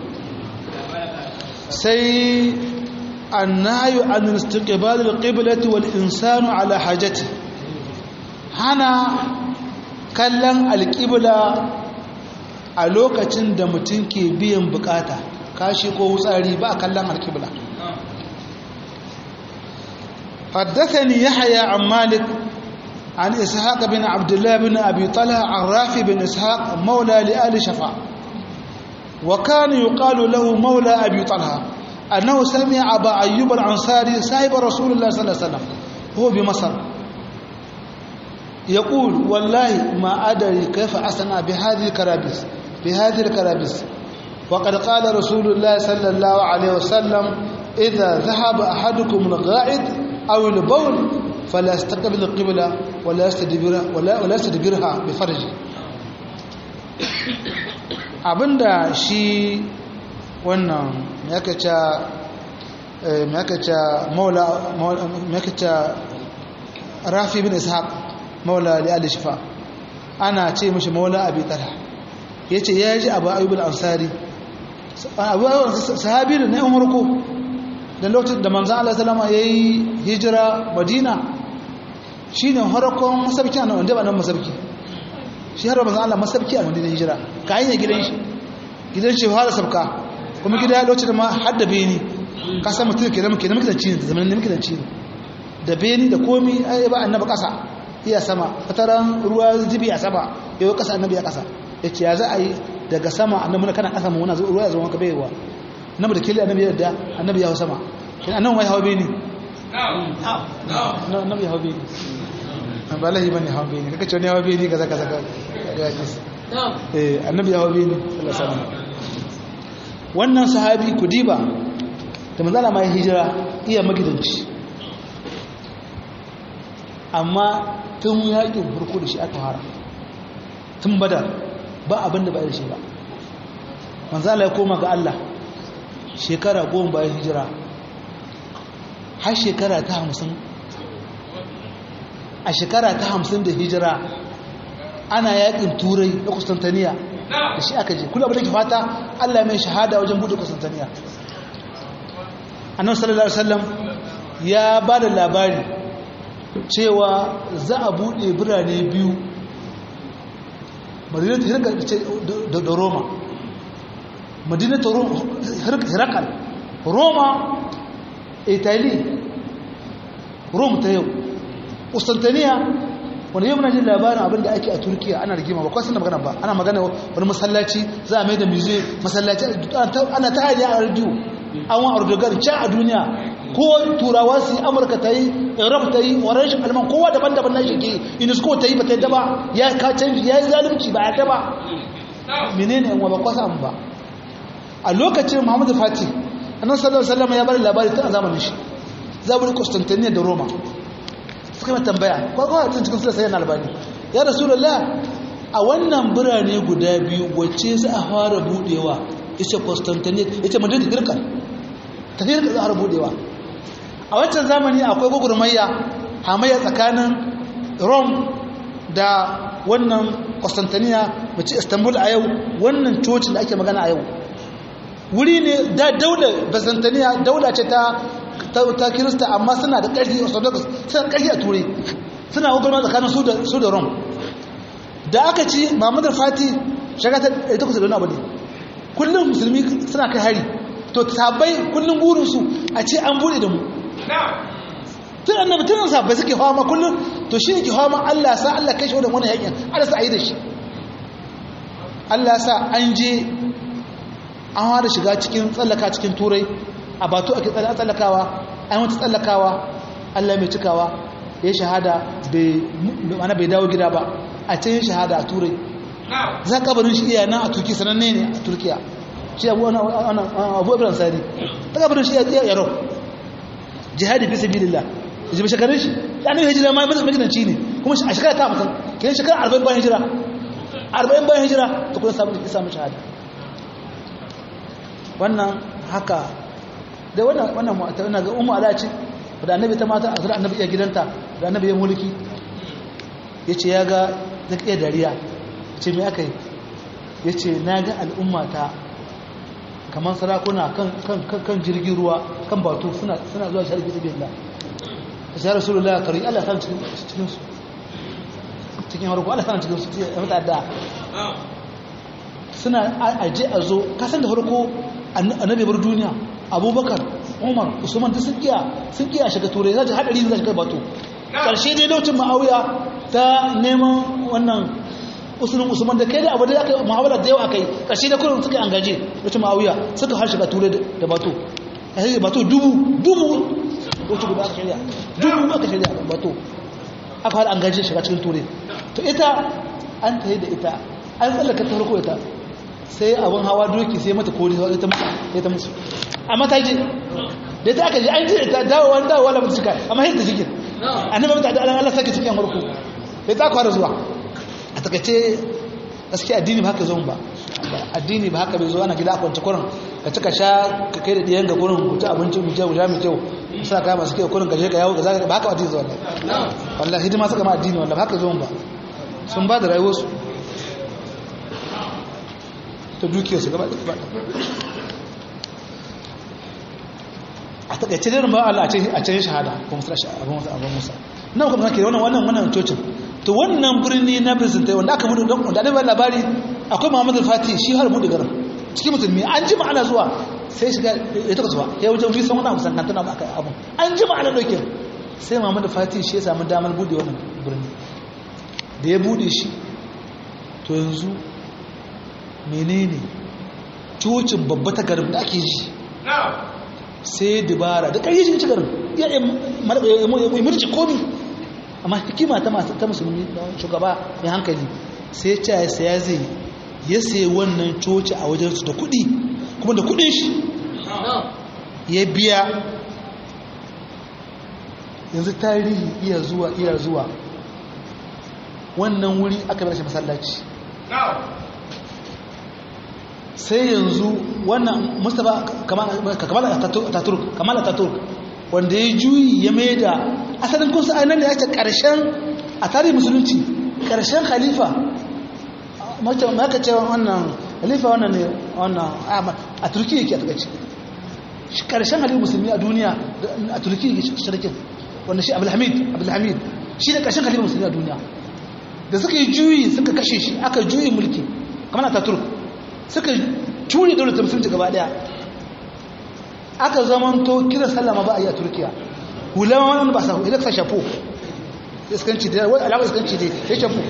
sai annayu an istiqbal al-qiblati wal insanu ala hajati hana kallon alƙibla a lokacin da mutum ke biyan bukata kashi ko wutsari ba kallon alƙibla حدثني يحيى عن مالك عن إسحاق بن عبد الله بن أبي طلحة عن رافي بن إسحاق مولى لآل شفاء وكان يقال له مولى أبي طلحة أنه سمع أبا أيوب الأنصاري صاحب رسول الله صلى الله عليه وسلم هو بمصر يقول والله ما أدري كيف أصنع بهذه الكرابيس بهذه الكرابيس وقد قال رسول الله صلى الله عليه وسلم إذا ذهب أحدكم الغائط أو البول فلا يستقبل القبلة ولا يستدبرها ولا ولا يستدبرها بفرجه abinda shi wannan makaca makaca maula makaca rafi bin ishaq maula li ali shifa ana ce mishi maula abi talha yace ya ji abu ayyub al-ansari abu sahabi ne na umurku da lokacin da manzon Allah sallama yayi hijira madina shine harkon masabki anan wanda ba nan masabki shi har manzon Allah masabki a madina hijira kayan ya gidan shi gidan shi fara sabka kuma gida ya lokacin ma hadda beni ka san mutum kenan kenan muke da cini da zamanin muke da cini da beni da komi ai ba annabi kasa iya sama fataran ruwa zibi a sama yau kasa annabi ya kasa ya ce ya za a yi daga sama annabi na kana kasa muna ruwa ya zo maka baiwa annabi da kili annabi da annabi ya hau sama kin annabi mai hawa beni annabi ya hawa beni ba lahi bane hawa beni kaka ce wani hawa beni kaza kaza ga eh annabi ya wabe ne sallallahu alaihi wasallam wannan sahabi kudiba da manzala mai hijira iya magidanci amma tun yakin farko da shi aka fara tun badar ba abin da ba da shi ba manzala ya koma ga Allah shekara goma bayan hijira har shekara ta hamsin a shekara ta hamsin da hijira ana yakin turai da kustantaniya da shi aka je kula abin da ke fata Allah mai shahada wajen buɗe kustantaniya annabi sallallahu alaihi wasallam ya ba da labari cewa za a buɗe birane biyu madinatu hirkal da roma madinatu hirkal roma italy rome ta yau ustantaniya wani yau muna jin labarin abin da ake a turkiya ana rigima ba kwasan da magana ba ana magana wani masallaci za a mai da museum masallaci ana ta hanyar a rediyo an wa erdogan can a duniya ko turawa su yi amurka ta yi europe ta yi orange alman kowa daban-daban na shige unesco ta yi ba ta yi daba ya ka canji ya yi zalunci ba ya daba menene yan ba kwasa ba a lokacin muhammadu fati annan sallallahu alaihi wasallam ya bari labari tun a zamanin shi zaburi constantinople da roma suka mai tambaya kwakwa a cikin sulasa yana albani ya rasulullah a wannan birane guda biyu wacce za a fara budewa ita constantinople ita madrid girka ta girka za a fara budewa a wancan zamani akwai gwagwarmayya hamayya tsakanin rome da wannan constantinople mace istanbul a yau wannan cocin da ake magana a yau wuri ne da daular byzantiniya daula ce ta ta kirista amma suna da ƙarfi orthodox suna da ƙarfi a turai suna gwagwarma tsakanin su da rome da aka ci mamadar fati shagatar da ta kusa da wani abu ne kullum musulmi suna kai hari to sabai kullum burinsu a ce an bude da mu tun annabi tun sabai suke hawa ma kullum to shi ne ke hawa ma allah sa allah kai shi wadda wani yakin allah sa a yi da shi allah sa an je an fara shiga cikin tsallaka cikin turai a batu ake tsallakawa an wata tsallakawa allah mai cikawa ya shahada ana bai dawo gida ba a can yin shahada a turai za kabarin shi iya nan a turki sananne ne a turkiya shi abu ibrahim sani ta kabarin shi iya yaro jihadi fi sabilillah da jibi shekarun shi ya ne hijira ma magidanci ne kuma a shekara ta mutum kenan shekara arba'in bayan hijira arba'in bayan hijira ta kuma samun shahada wannan haka da wannan wannan mu'ata ina ga ummu ala ce da annabi ta mata azra annabi ya gidanta da annabi ya mulki yace ya ga zaka iya dariya yace me aka yi yace na ga al'umma ta kamar sarakuna kan kan kan jirgin ruwa kan batu suna suna zuwa sharbi da billah ya rasulullah kari Allah san cikin cikin su cikin harko Allah san cikin su ya mata da suna aje a zo kasan da farko annabi bar duniya abubakar umar usman ta sun kiya sun kiya shiga turai za ta hadari za shiga bato karshe dai lokacin ma'auya ta neman wannan usulun usman da kai da abu da aka muhawara da yawa kai karshe da kullum suka angaje lokacin ma'auya suka har shiga turai da bato a sai bato dubu dubu wacce guda aka shirya dubu aka shirya da bato aka har angaje shiga cikin turai to ita an ta da ita an tsallaka ta farko ita sai abin hawa doki sai mata kori sai ta musu amma ta je da ta aka je an je ta dawowa dawowa da mutuka amma yadda cikin annabi mata da Allah sake cikin harko sai ta kwara zuwa a takaice gaskiya addini ba haka zo ba addini ba haka bai zo ana gida a kwance kurin ka cika sha ka kai da diyan ga kurin ku ci abinci mu kyau mai kyau sa ka masu kyau kurin ka je ka yawo ka zaka ba haka addini zo wallahi wallahi hidima suka ma addini wallahi ba haka zo ba sun ba da rayuwarsu ta dukiyarsu gaba da a takaice dai ba Allah a cikin shahada ko musa abin musa abin musa nan kuma kake wannan wannan wannan cocin to wannan birni na Byzantine wanda aka mudu don da ba labari akwai Muhammad al-Fatih shi har mudu garin cikin musulmi an ji ma'ana zuwa sai shiga ya taka zuwa ya wajen fi san wannan musan kan tana aka abu an ji ma'ana doke sai Muhammad al-Fatih shi ya samu damar bude wannan birni da ya bude shi to yanzu menene cocin babba ta garin da ake ji sai dubara da ƙarfi shi garin ya yi murci komi amma hikima ta musulmi da shugaba mai hankali sai ce ya saya zai ya sayi wannan coci a wajensu da kuɗi kuma da kuɗin shi ya biya yanzu tarihi iya zuwa iya zuwa wannan wuri aka bar shi masallaci sai yanzu wannan mustapha kamal ataturk kamal ataturk wanda ya juyi ya mai da asalin kunsa ainihin da ya ce ƙarshen a tarihin musulunci ƙarshen khalifa maka ce wannan khalifa wannan ne wannan a turki yake a takaici ƙarshen halin musulmi a duniya a turki yake shirkin wanda shi abulhamid abulhamid shi ne ƙarshen halin musulmi a duniya da suka yi juyi suka kashe shi aka juyi mulki kamar a taturk suka curi dole ta musulunci gaba daya aka zamanto kira sallama ba a yi a turkiya hulama wani ba sa idan sa shafo iskanci da wani alama iskanci da ya shafo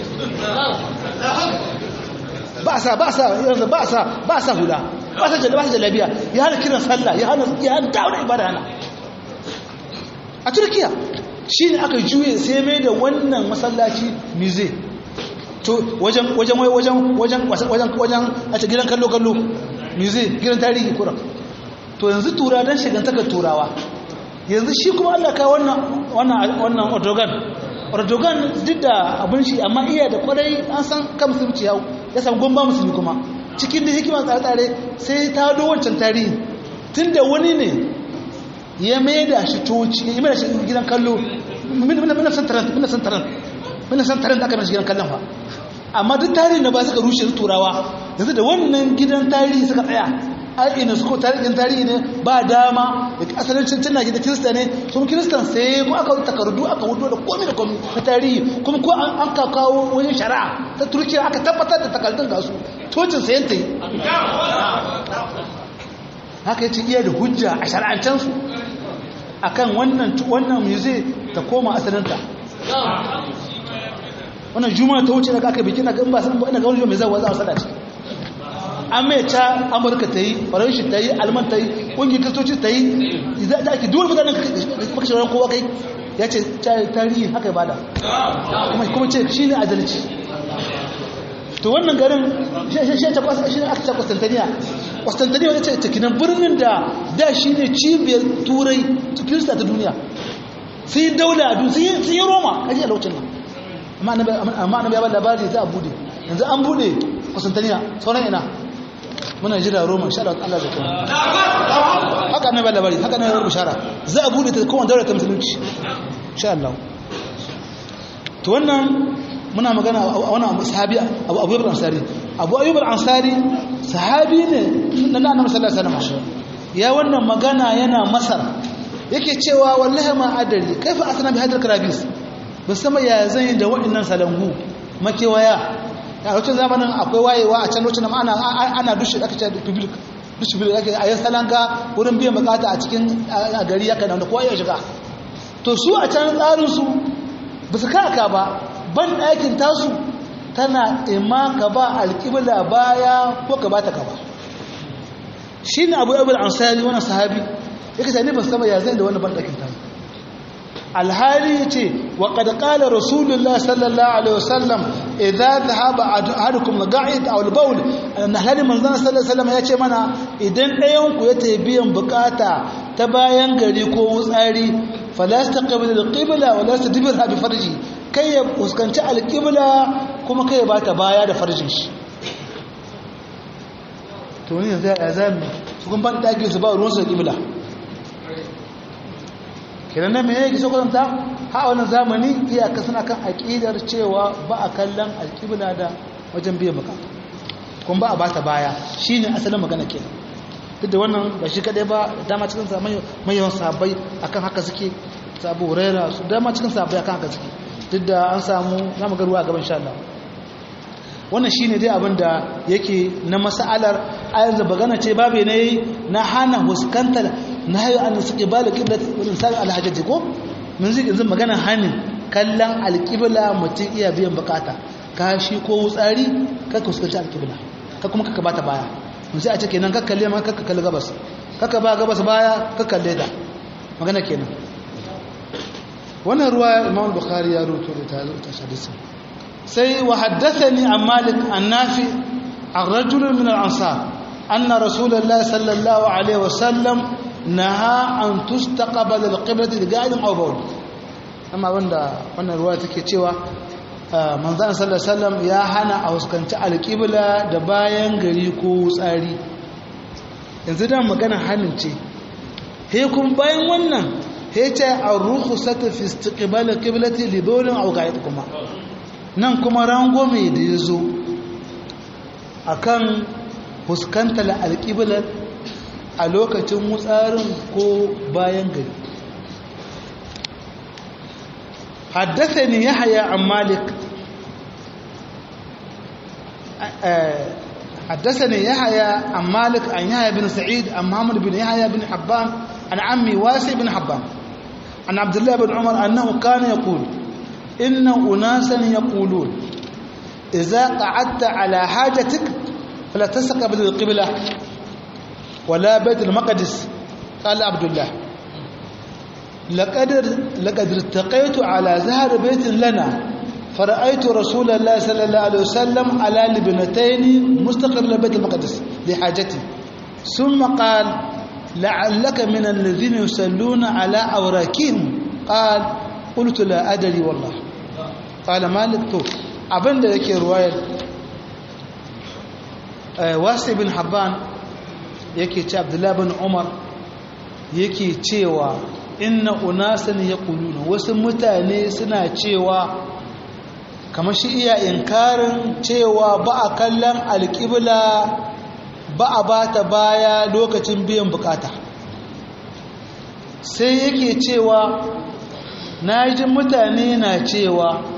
ba sa ba sa yanzu ba sa ba sa hula ba sa jalla ba sa jallabiya ya hana kiran sallah ya hana ya hana dawo ibada hana a turkiya shi ne aka juye sai mai da wannan masallaci musée to wajen wajen wajen wajen wajen wajen a ce gidan kallo kallo musée gidan tarihi kuran to yanzu tura dan shigantakar turawa yanzu shi kuma Allah ka wannan wannan wannan Erdogan Erdogan duk da abin shi amma iya da kwarai an san kan musulunci yau ya samu gomba musulmi kuma cikin da hikima tsare-tsare sai ta do wancan tarihi tunda wani ne ya mai da shi toci ya mai da shi gidan kallo muna san taran muna san taran muna san taran da aka mai gidan kallon fa amma duk tarihi na ba suka rushe su turawa yanzu da wannan gidan tarihi suka tsaya ai ina su tarihin tarihi ne ba dama da asalin cincin na gida kirista ne sun kiristan sai ko aka takardu aka hudu da komi da komi na tarihi kuma ko an ka kawo wani shari'a ta turkiya aka tabbatar da takardun ga su tocin sayan ta yi haka ya ce iya da hujja a shari'ancensu akan wannan wannan musée ta koma asalinta wannan juma'a ta wuce daga aka bikin na gan ba san ina ga wani mai zawa za a sada ciki an mai ta amurka ta yi faranshi ta yi alman ta yi ƙungiyar kristoci ta yi da ake duwar mutanen makashin ran kowa kai ya ce tarihi haka ya bada kuma ce shi ne adalci to wannan garin shi ta kwasa shi ne aka ce kwastantaniya kwastantaniya wani ce takinan birnin da da shi ne cibiyar turai kirista ta duniya sun yi daula a duniya sun yi roma kaji a lokacin nan amma annabi ya ba labari za a bude yanzu an bude kwastantaniya sauran ina muna jira roma sha da Allah zai kuma haka ne ba labari haka ne ya bishara za a bude ta kowane daular ta musulunci sha Allah to wannan muna magana a wannan sahabi abu abu ansari abu ayyub al-ansari sahabi ne na annabi sallallahu alaihi wasallam ya wannan magana yana masar yake cewa wallahi ma adari kaifa asna bi hadal karabis musamman ya zan da waɗannan salangu makewaya a lokacin zamanin akwai wayewa a can lokacin ana ana dushe aka ce public dushe public ake a yan salanga wurin biyan bukata a cikin gari ya kana da kowa ya shiga to su a can tsarin su ba su kaka ba ban ɗakin tasu tana ima ka ba alƙibla baya ko ka bata ka ba shi ne abu abu ansari wani sahabi ya kasa ne ba su kama ya zai da wani ban ɗakin tasu alhali ya ce wa ƙadƙala rasulullah sallallahu alaihi wasallam idan zahaba ahadukum ga'id aw al-bawl alhali manzon sallallahu alaihi wasallam ya ce mana idan ɗayan ku ya tayi biyan bukata ta bayan gari ko wutsari fala yastaqbil al-qibla wa la yastadbirha bi farji kai ya fuskanci al-qibla kuma kai ya bata baya da farjin shi to ne yanzu ya zami su kun ban dage su ba ruwan su qibla kenan nan mene yake so kwatanta ha wannan zamani iyaka suna kan aƙidar cewa ba a kallon alƙibla da wajen biyan bukata kuma ba a bata baya shine asalin magana kenan duk da wannan ba shi kadai ba dama cikin mai yawan sabai akan haka suke sabu huraira su dama cikin sabai akan haka suke duk da an samu na magaruwa a gaban sha Allah wannan shine dai abin da yake na mas'alar ayar da bagana ce babu ne na hana huskantar na hayo an suke ba da kibla wurin sa alhajjaji ko mun zai yanzu magana hanin kallon alƙibla mutum iya biyan bukata kashi ko wutsari ka huskanci alƙibla ka kuma ka bata baya mun sai a ce kenan ka kalle ma ka kalle gabas ka ba gabas baya ka kalle da magana kenan wannan ruwa Imam Bukhari ya rubuto da ta ta hadisin sai wa haddathani an malik an nafi an rajulun min al-ansar anna rasulullahi sallallahu alaihi wasallam naha an tustaqbal al-qiblat li-qa'idin aw bawl amma wanda wannan ruwa take cewa manzon sallallahu alaihi wasallam ya hana a huskanci al-qibla da bayan gari ko tsari yanzu da magana hannun ce he kun bayan wannan he ce ar-rukhsatu fi istiqbal al-qiblati li bawlin aw qa'id kuma nan kuma rangome da yazo akan fuskantar al-qibla a lokacin mutsarin ko bayan gari حدثني يحيى عن مالك حدثني يحيى عن مالك عن يحيى بن سعيد عن محمد بن يحيى بن حبان عن عمي واسع بن حبان عن عبد الله بن عمر أنه كان يقول إن أناسا يقولون إذا قعدت على حاجتك فلا تستقبل القبلة ولا بيت المقدس قال عبد الله لقد لقد ارتقيت على زهر بيت لنا فرأيت رسول الله صلى الله عليه وسلم على لبنتين مستقر بيت المقدس لحاجتي ثم قال لعلك من الذين يصلون على أوراكهم قال قلت لا أدري والله قال مالك تو abin da yake ruwayar wasu bin habban yake ce abdullahi bin umar yake cewa inna unasan ya kuluna wasu mutane suna cewa kamar shi iya inkarin cewa ba a kallon alƙibla ba a ba ta baya lokacin biyan bukata sai yake cewa na ji mutane na cewa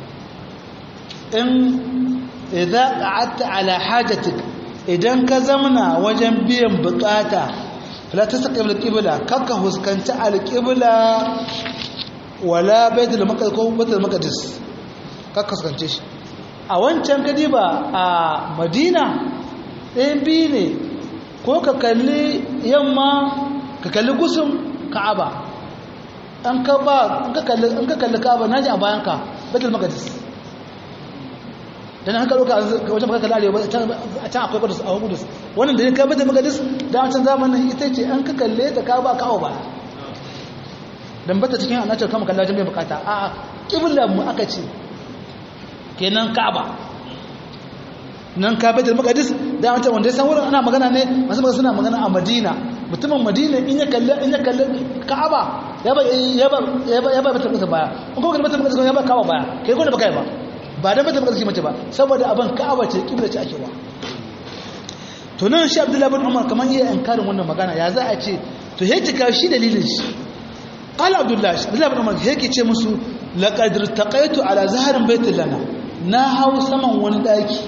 in idan ƙa'atta ala hajjatik idan ka zamana wajen biyan bukata la ta saka alƙibla kakka huskanci alƙibla wala baitul maqdis ko baitul maqdis kakka huskance shi a wancan kadiba a madina ɗayan biyu ne ko ka kalli yamma ka kalli gusun ka'aba an ka ba in ka kalli in ka kalli ka'aba naji a bayan ka baitul maqdis dan haka loka wajen baka kalli arewa a can akwai kudus a kudus wannan da ka baitul maqdis da wancan zamanin ita ce an ka kalle ta ka ba ka'aba ba dan bata cikin annabi kama kalla jami'a bukata a a kibla mu aka ce kenan ka'aba nan ka baitul maqdis da wancan wanda ya san wurin ana magana ne masu magana suna magana a Madina mutumin Madina in ya kalle in ya kalle Ka'aba ya ba ya ba ya ba ya ba baitul maqdis baya in ko baitul maqdis ya ba Ka'aba baya kai ko da baka yi ba ba dan baitul maqdis mace ba saboda abin Ka'aba ce kibla ce ake wa to nan shi Abdullahi bin Umar kaman yayin inkarin wannan magana ya za a ce to yace ka shi dalilin shi qala Abdullahi Abdullahi bin Umar yake ce musu laqad irtaqaitu ala zaharin baitul lana na hau saman wani daki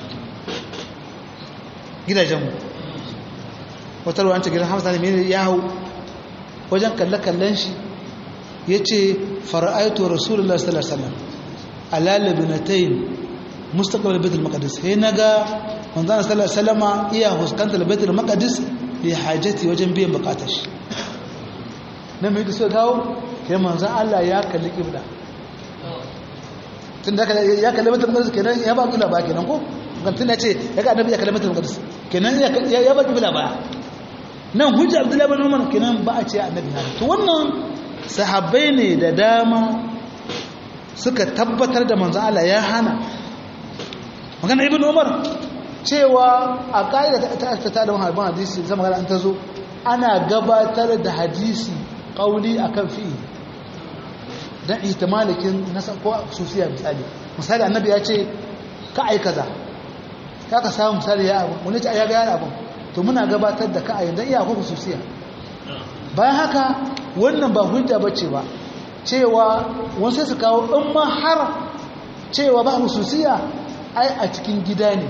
gidajenmu wata ruwanta gidan hamsa ne ya hau wajen kalle-kallen shi ya ce fara'aito rasulullah sallallahu alaihi alalabi na tayin mustaqbal baitul maqdis sai naga manzon sallallahu alaihi wasallama iya huskantar baitul maqdis li hajati wajen biyan bukatar shi nan mai so dawo kai manzon Allah ya kalli kibla tun da ya kalli baitul maqdis kenan ya ba kibla ba kenan ko kan tun ce ya ga annabi ya kalli baitul maqdis kenan ya ba kibla ba nan hujja abdullahi bin umar kenan ba a ce annabi na to wannan sahabbai ne da dama suka tabbatar da manzo Allah ya hana magana ibn umar cewa a kaida ta ta ta da harban hadisi zama ga an tazo ana gabatar da hadisi qauli akan fi'i dan ihtimalikin nasa ko sufiya misali misali annabi ya ce ka ai kaza ka ka samu misali ya abu wani ce ya ga ya abu to muna gabatar da ka a yanzu iya ko hususiya bayan haka wannan ba hujja bace ba cewa wani sai su kawo in ma har cewa ba hususiya ai a cikin gida ne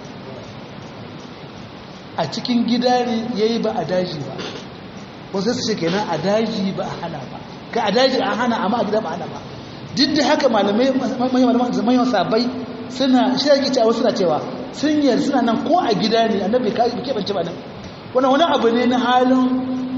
a cikin gida ne yayi ba a daji ba wasu su ce kenan a daji ba a hana ba ka a daji a hana amma a gida ba a hana ba duk da haka malamai manyan sabai suna shi yake cewa suna cewa sun yi suna nan ko a gida ne annabi ka keɓance ba nan wannan wani abu ne na halin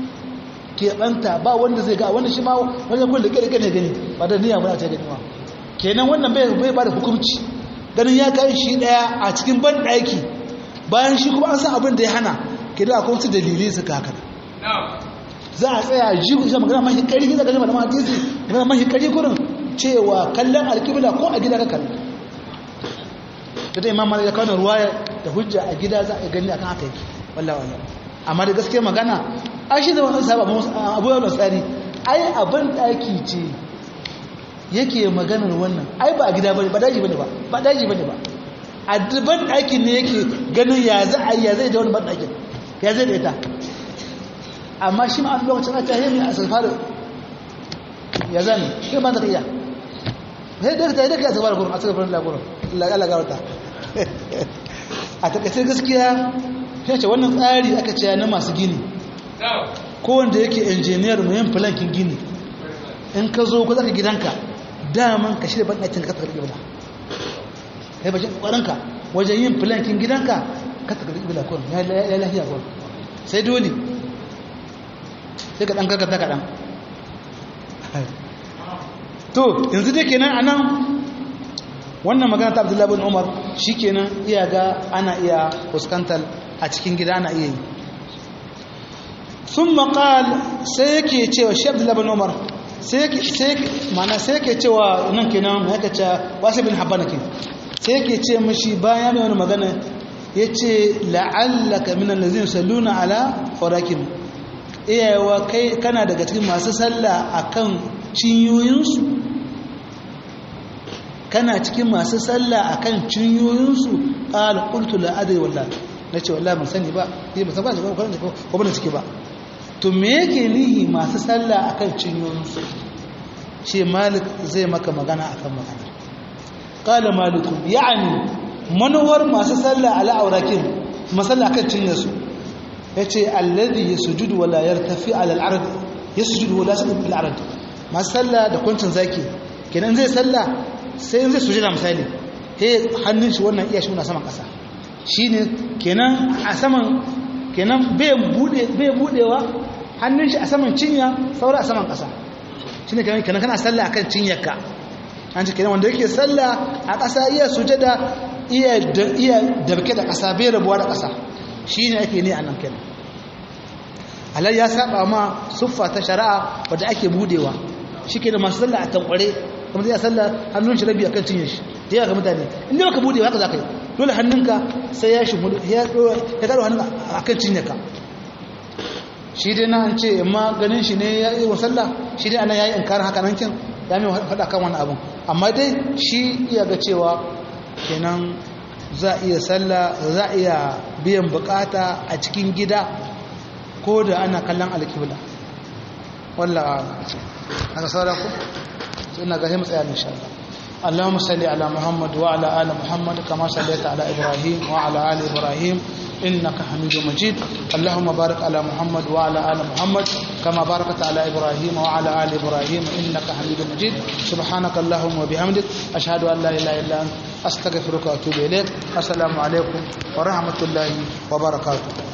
keɓanta ba wanda zai ga wanda shi ma wani kun da ƙirƙir ne gani ba da niyya muna ta gani ma kenan wannan bai bai ba da hukunci ganin ya kai shi daya a cikin ban daki bayan shi kuma an san abin da ya hana kenan akwai wasu dalilai suka haka za a tsaya ji ku magana mahi ƙarfi za ka ji malaman hadisi magana mahi ƙarfi kurin cewa kallon alƙibla ko a gida ka kalla ta da imam malik ya kawo ruwaya da hujja a gida za a gani akan haka yake wallahi wallahi amma da gaskiya magana ai shi zaman sahaba abu yawon tsari ai abin daki ce yake maganar wannan ai ba a gida bane ba daji bane ba ba daji bane ba a ban dakin ne yake ganin ya za a yi ya zai da wani ban dakin ya zai da ita amma shi ma a lokacin a tahiyyar ne a sarfara ya zane shi ba ta iya sai da ta yi daga sarfara gurin a sarfara lagurin lagawata a takaice gaskiya shi ce wannan tsari aka ce na masu gini ko wanda yake injiniyar muhim filankin gini in ka zo ku zaka gidanka daman ka shirya banɗakin ka takarɗi ibila kai bashin ƙwaranka wajen yin filankin gidanka ka takarɗi ibila kurin ya lafiya kurin sai dole sai ka ɗan karkata kaɗan to yanzu dai kenan a nan wannan magana ta abdullahi bin umar shi kenan iya ga ana iya fuskantar a cikin gida ana iya yi sun maƙal sai yake cewa shi abdullahi bin umar sai yake cewa nan kenan ya kace wasu bin habbana ke sai yake ce mashi bayan mai wani magana ya ce la'allaka minan lazin salluna ala farakin iyayewa kai kana daga cikin masu sallah akan cinyoyinsu kana cikin masu sallah akan cinyoyinsu qala qultu la adri wallahi nace wallahi ban sani ba sai ba san ba ko ko ko ban cike ba to me yake nihi masu sallah akan cinyoyinsu shi malik zai maka magana akan magana qala malik yani manuwar masu sallah ala aurakin masalla akan cinyarsu yace alladhi yasjudu wala yartafi ala al-ard yasjudu wala yasjudu bil ard masu sallah da kuncin zaki kenan zai sallah sai zai sujada misali he hannun shi wannan iya shi na saman kasa shine kenan a saman kenan bai bude bai budewa hannun shi a saman cinya saura a saman kasa shine kenan kenan kana sallah akan cinyarka an ce kenan wanda yake sallah a kasa iya sujada iya iya dabke da kasa bai rabuwa da kasa shine ake ne anan kenan alai ya saba ma suffa ta shari'a wadda ake budewa shi ke da masu sallah a tankware kuma zai sallah hannun shi rabi a kan cinye shi da yawa ga mutane inda baka bude haka za ka yi dole hannunka sai ya shimu ya karo hannun a kan cinye ka shi dai na an ce amma ganin shi ne ya yi wa sallah shi dai ana ya yi inkarin haka nan kin ya mai faɗa kan wani abin amma dai shi iya ga cewa kenan za a iya sallah za a iya biyan bukata a cikin gida ko da ana kallon alkibla wallah aka saura ku ina ga himu tsaya insha Allah اللهم صل على محمد وعلى ال محمد كما صليت على ابراهيم وعلى ال ابراهيم انك حميد مجيد اللهم بارك على محمد وعلى ال محمد كما باركت على ابراهيم وعلى ال ابراهيم انك حميد مجيد سبحانك اللهم وبحمدك اشهد ان لا اله الا انت استغفرك واتوب اليك السلام عليكم ورحمه الله وبركاته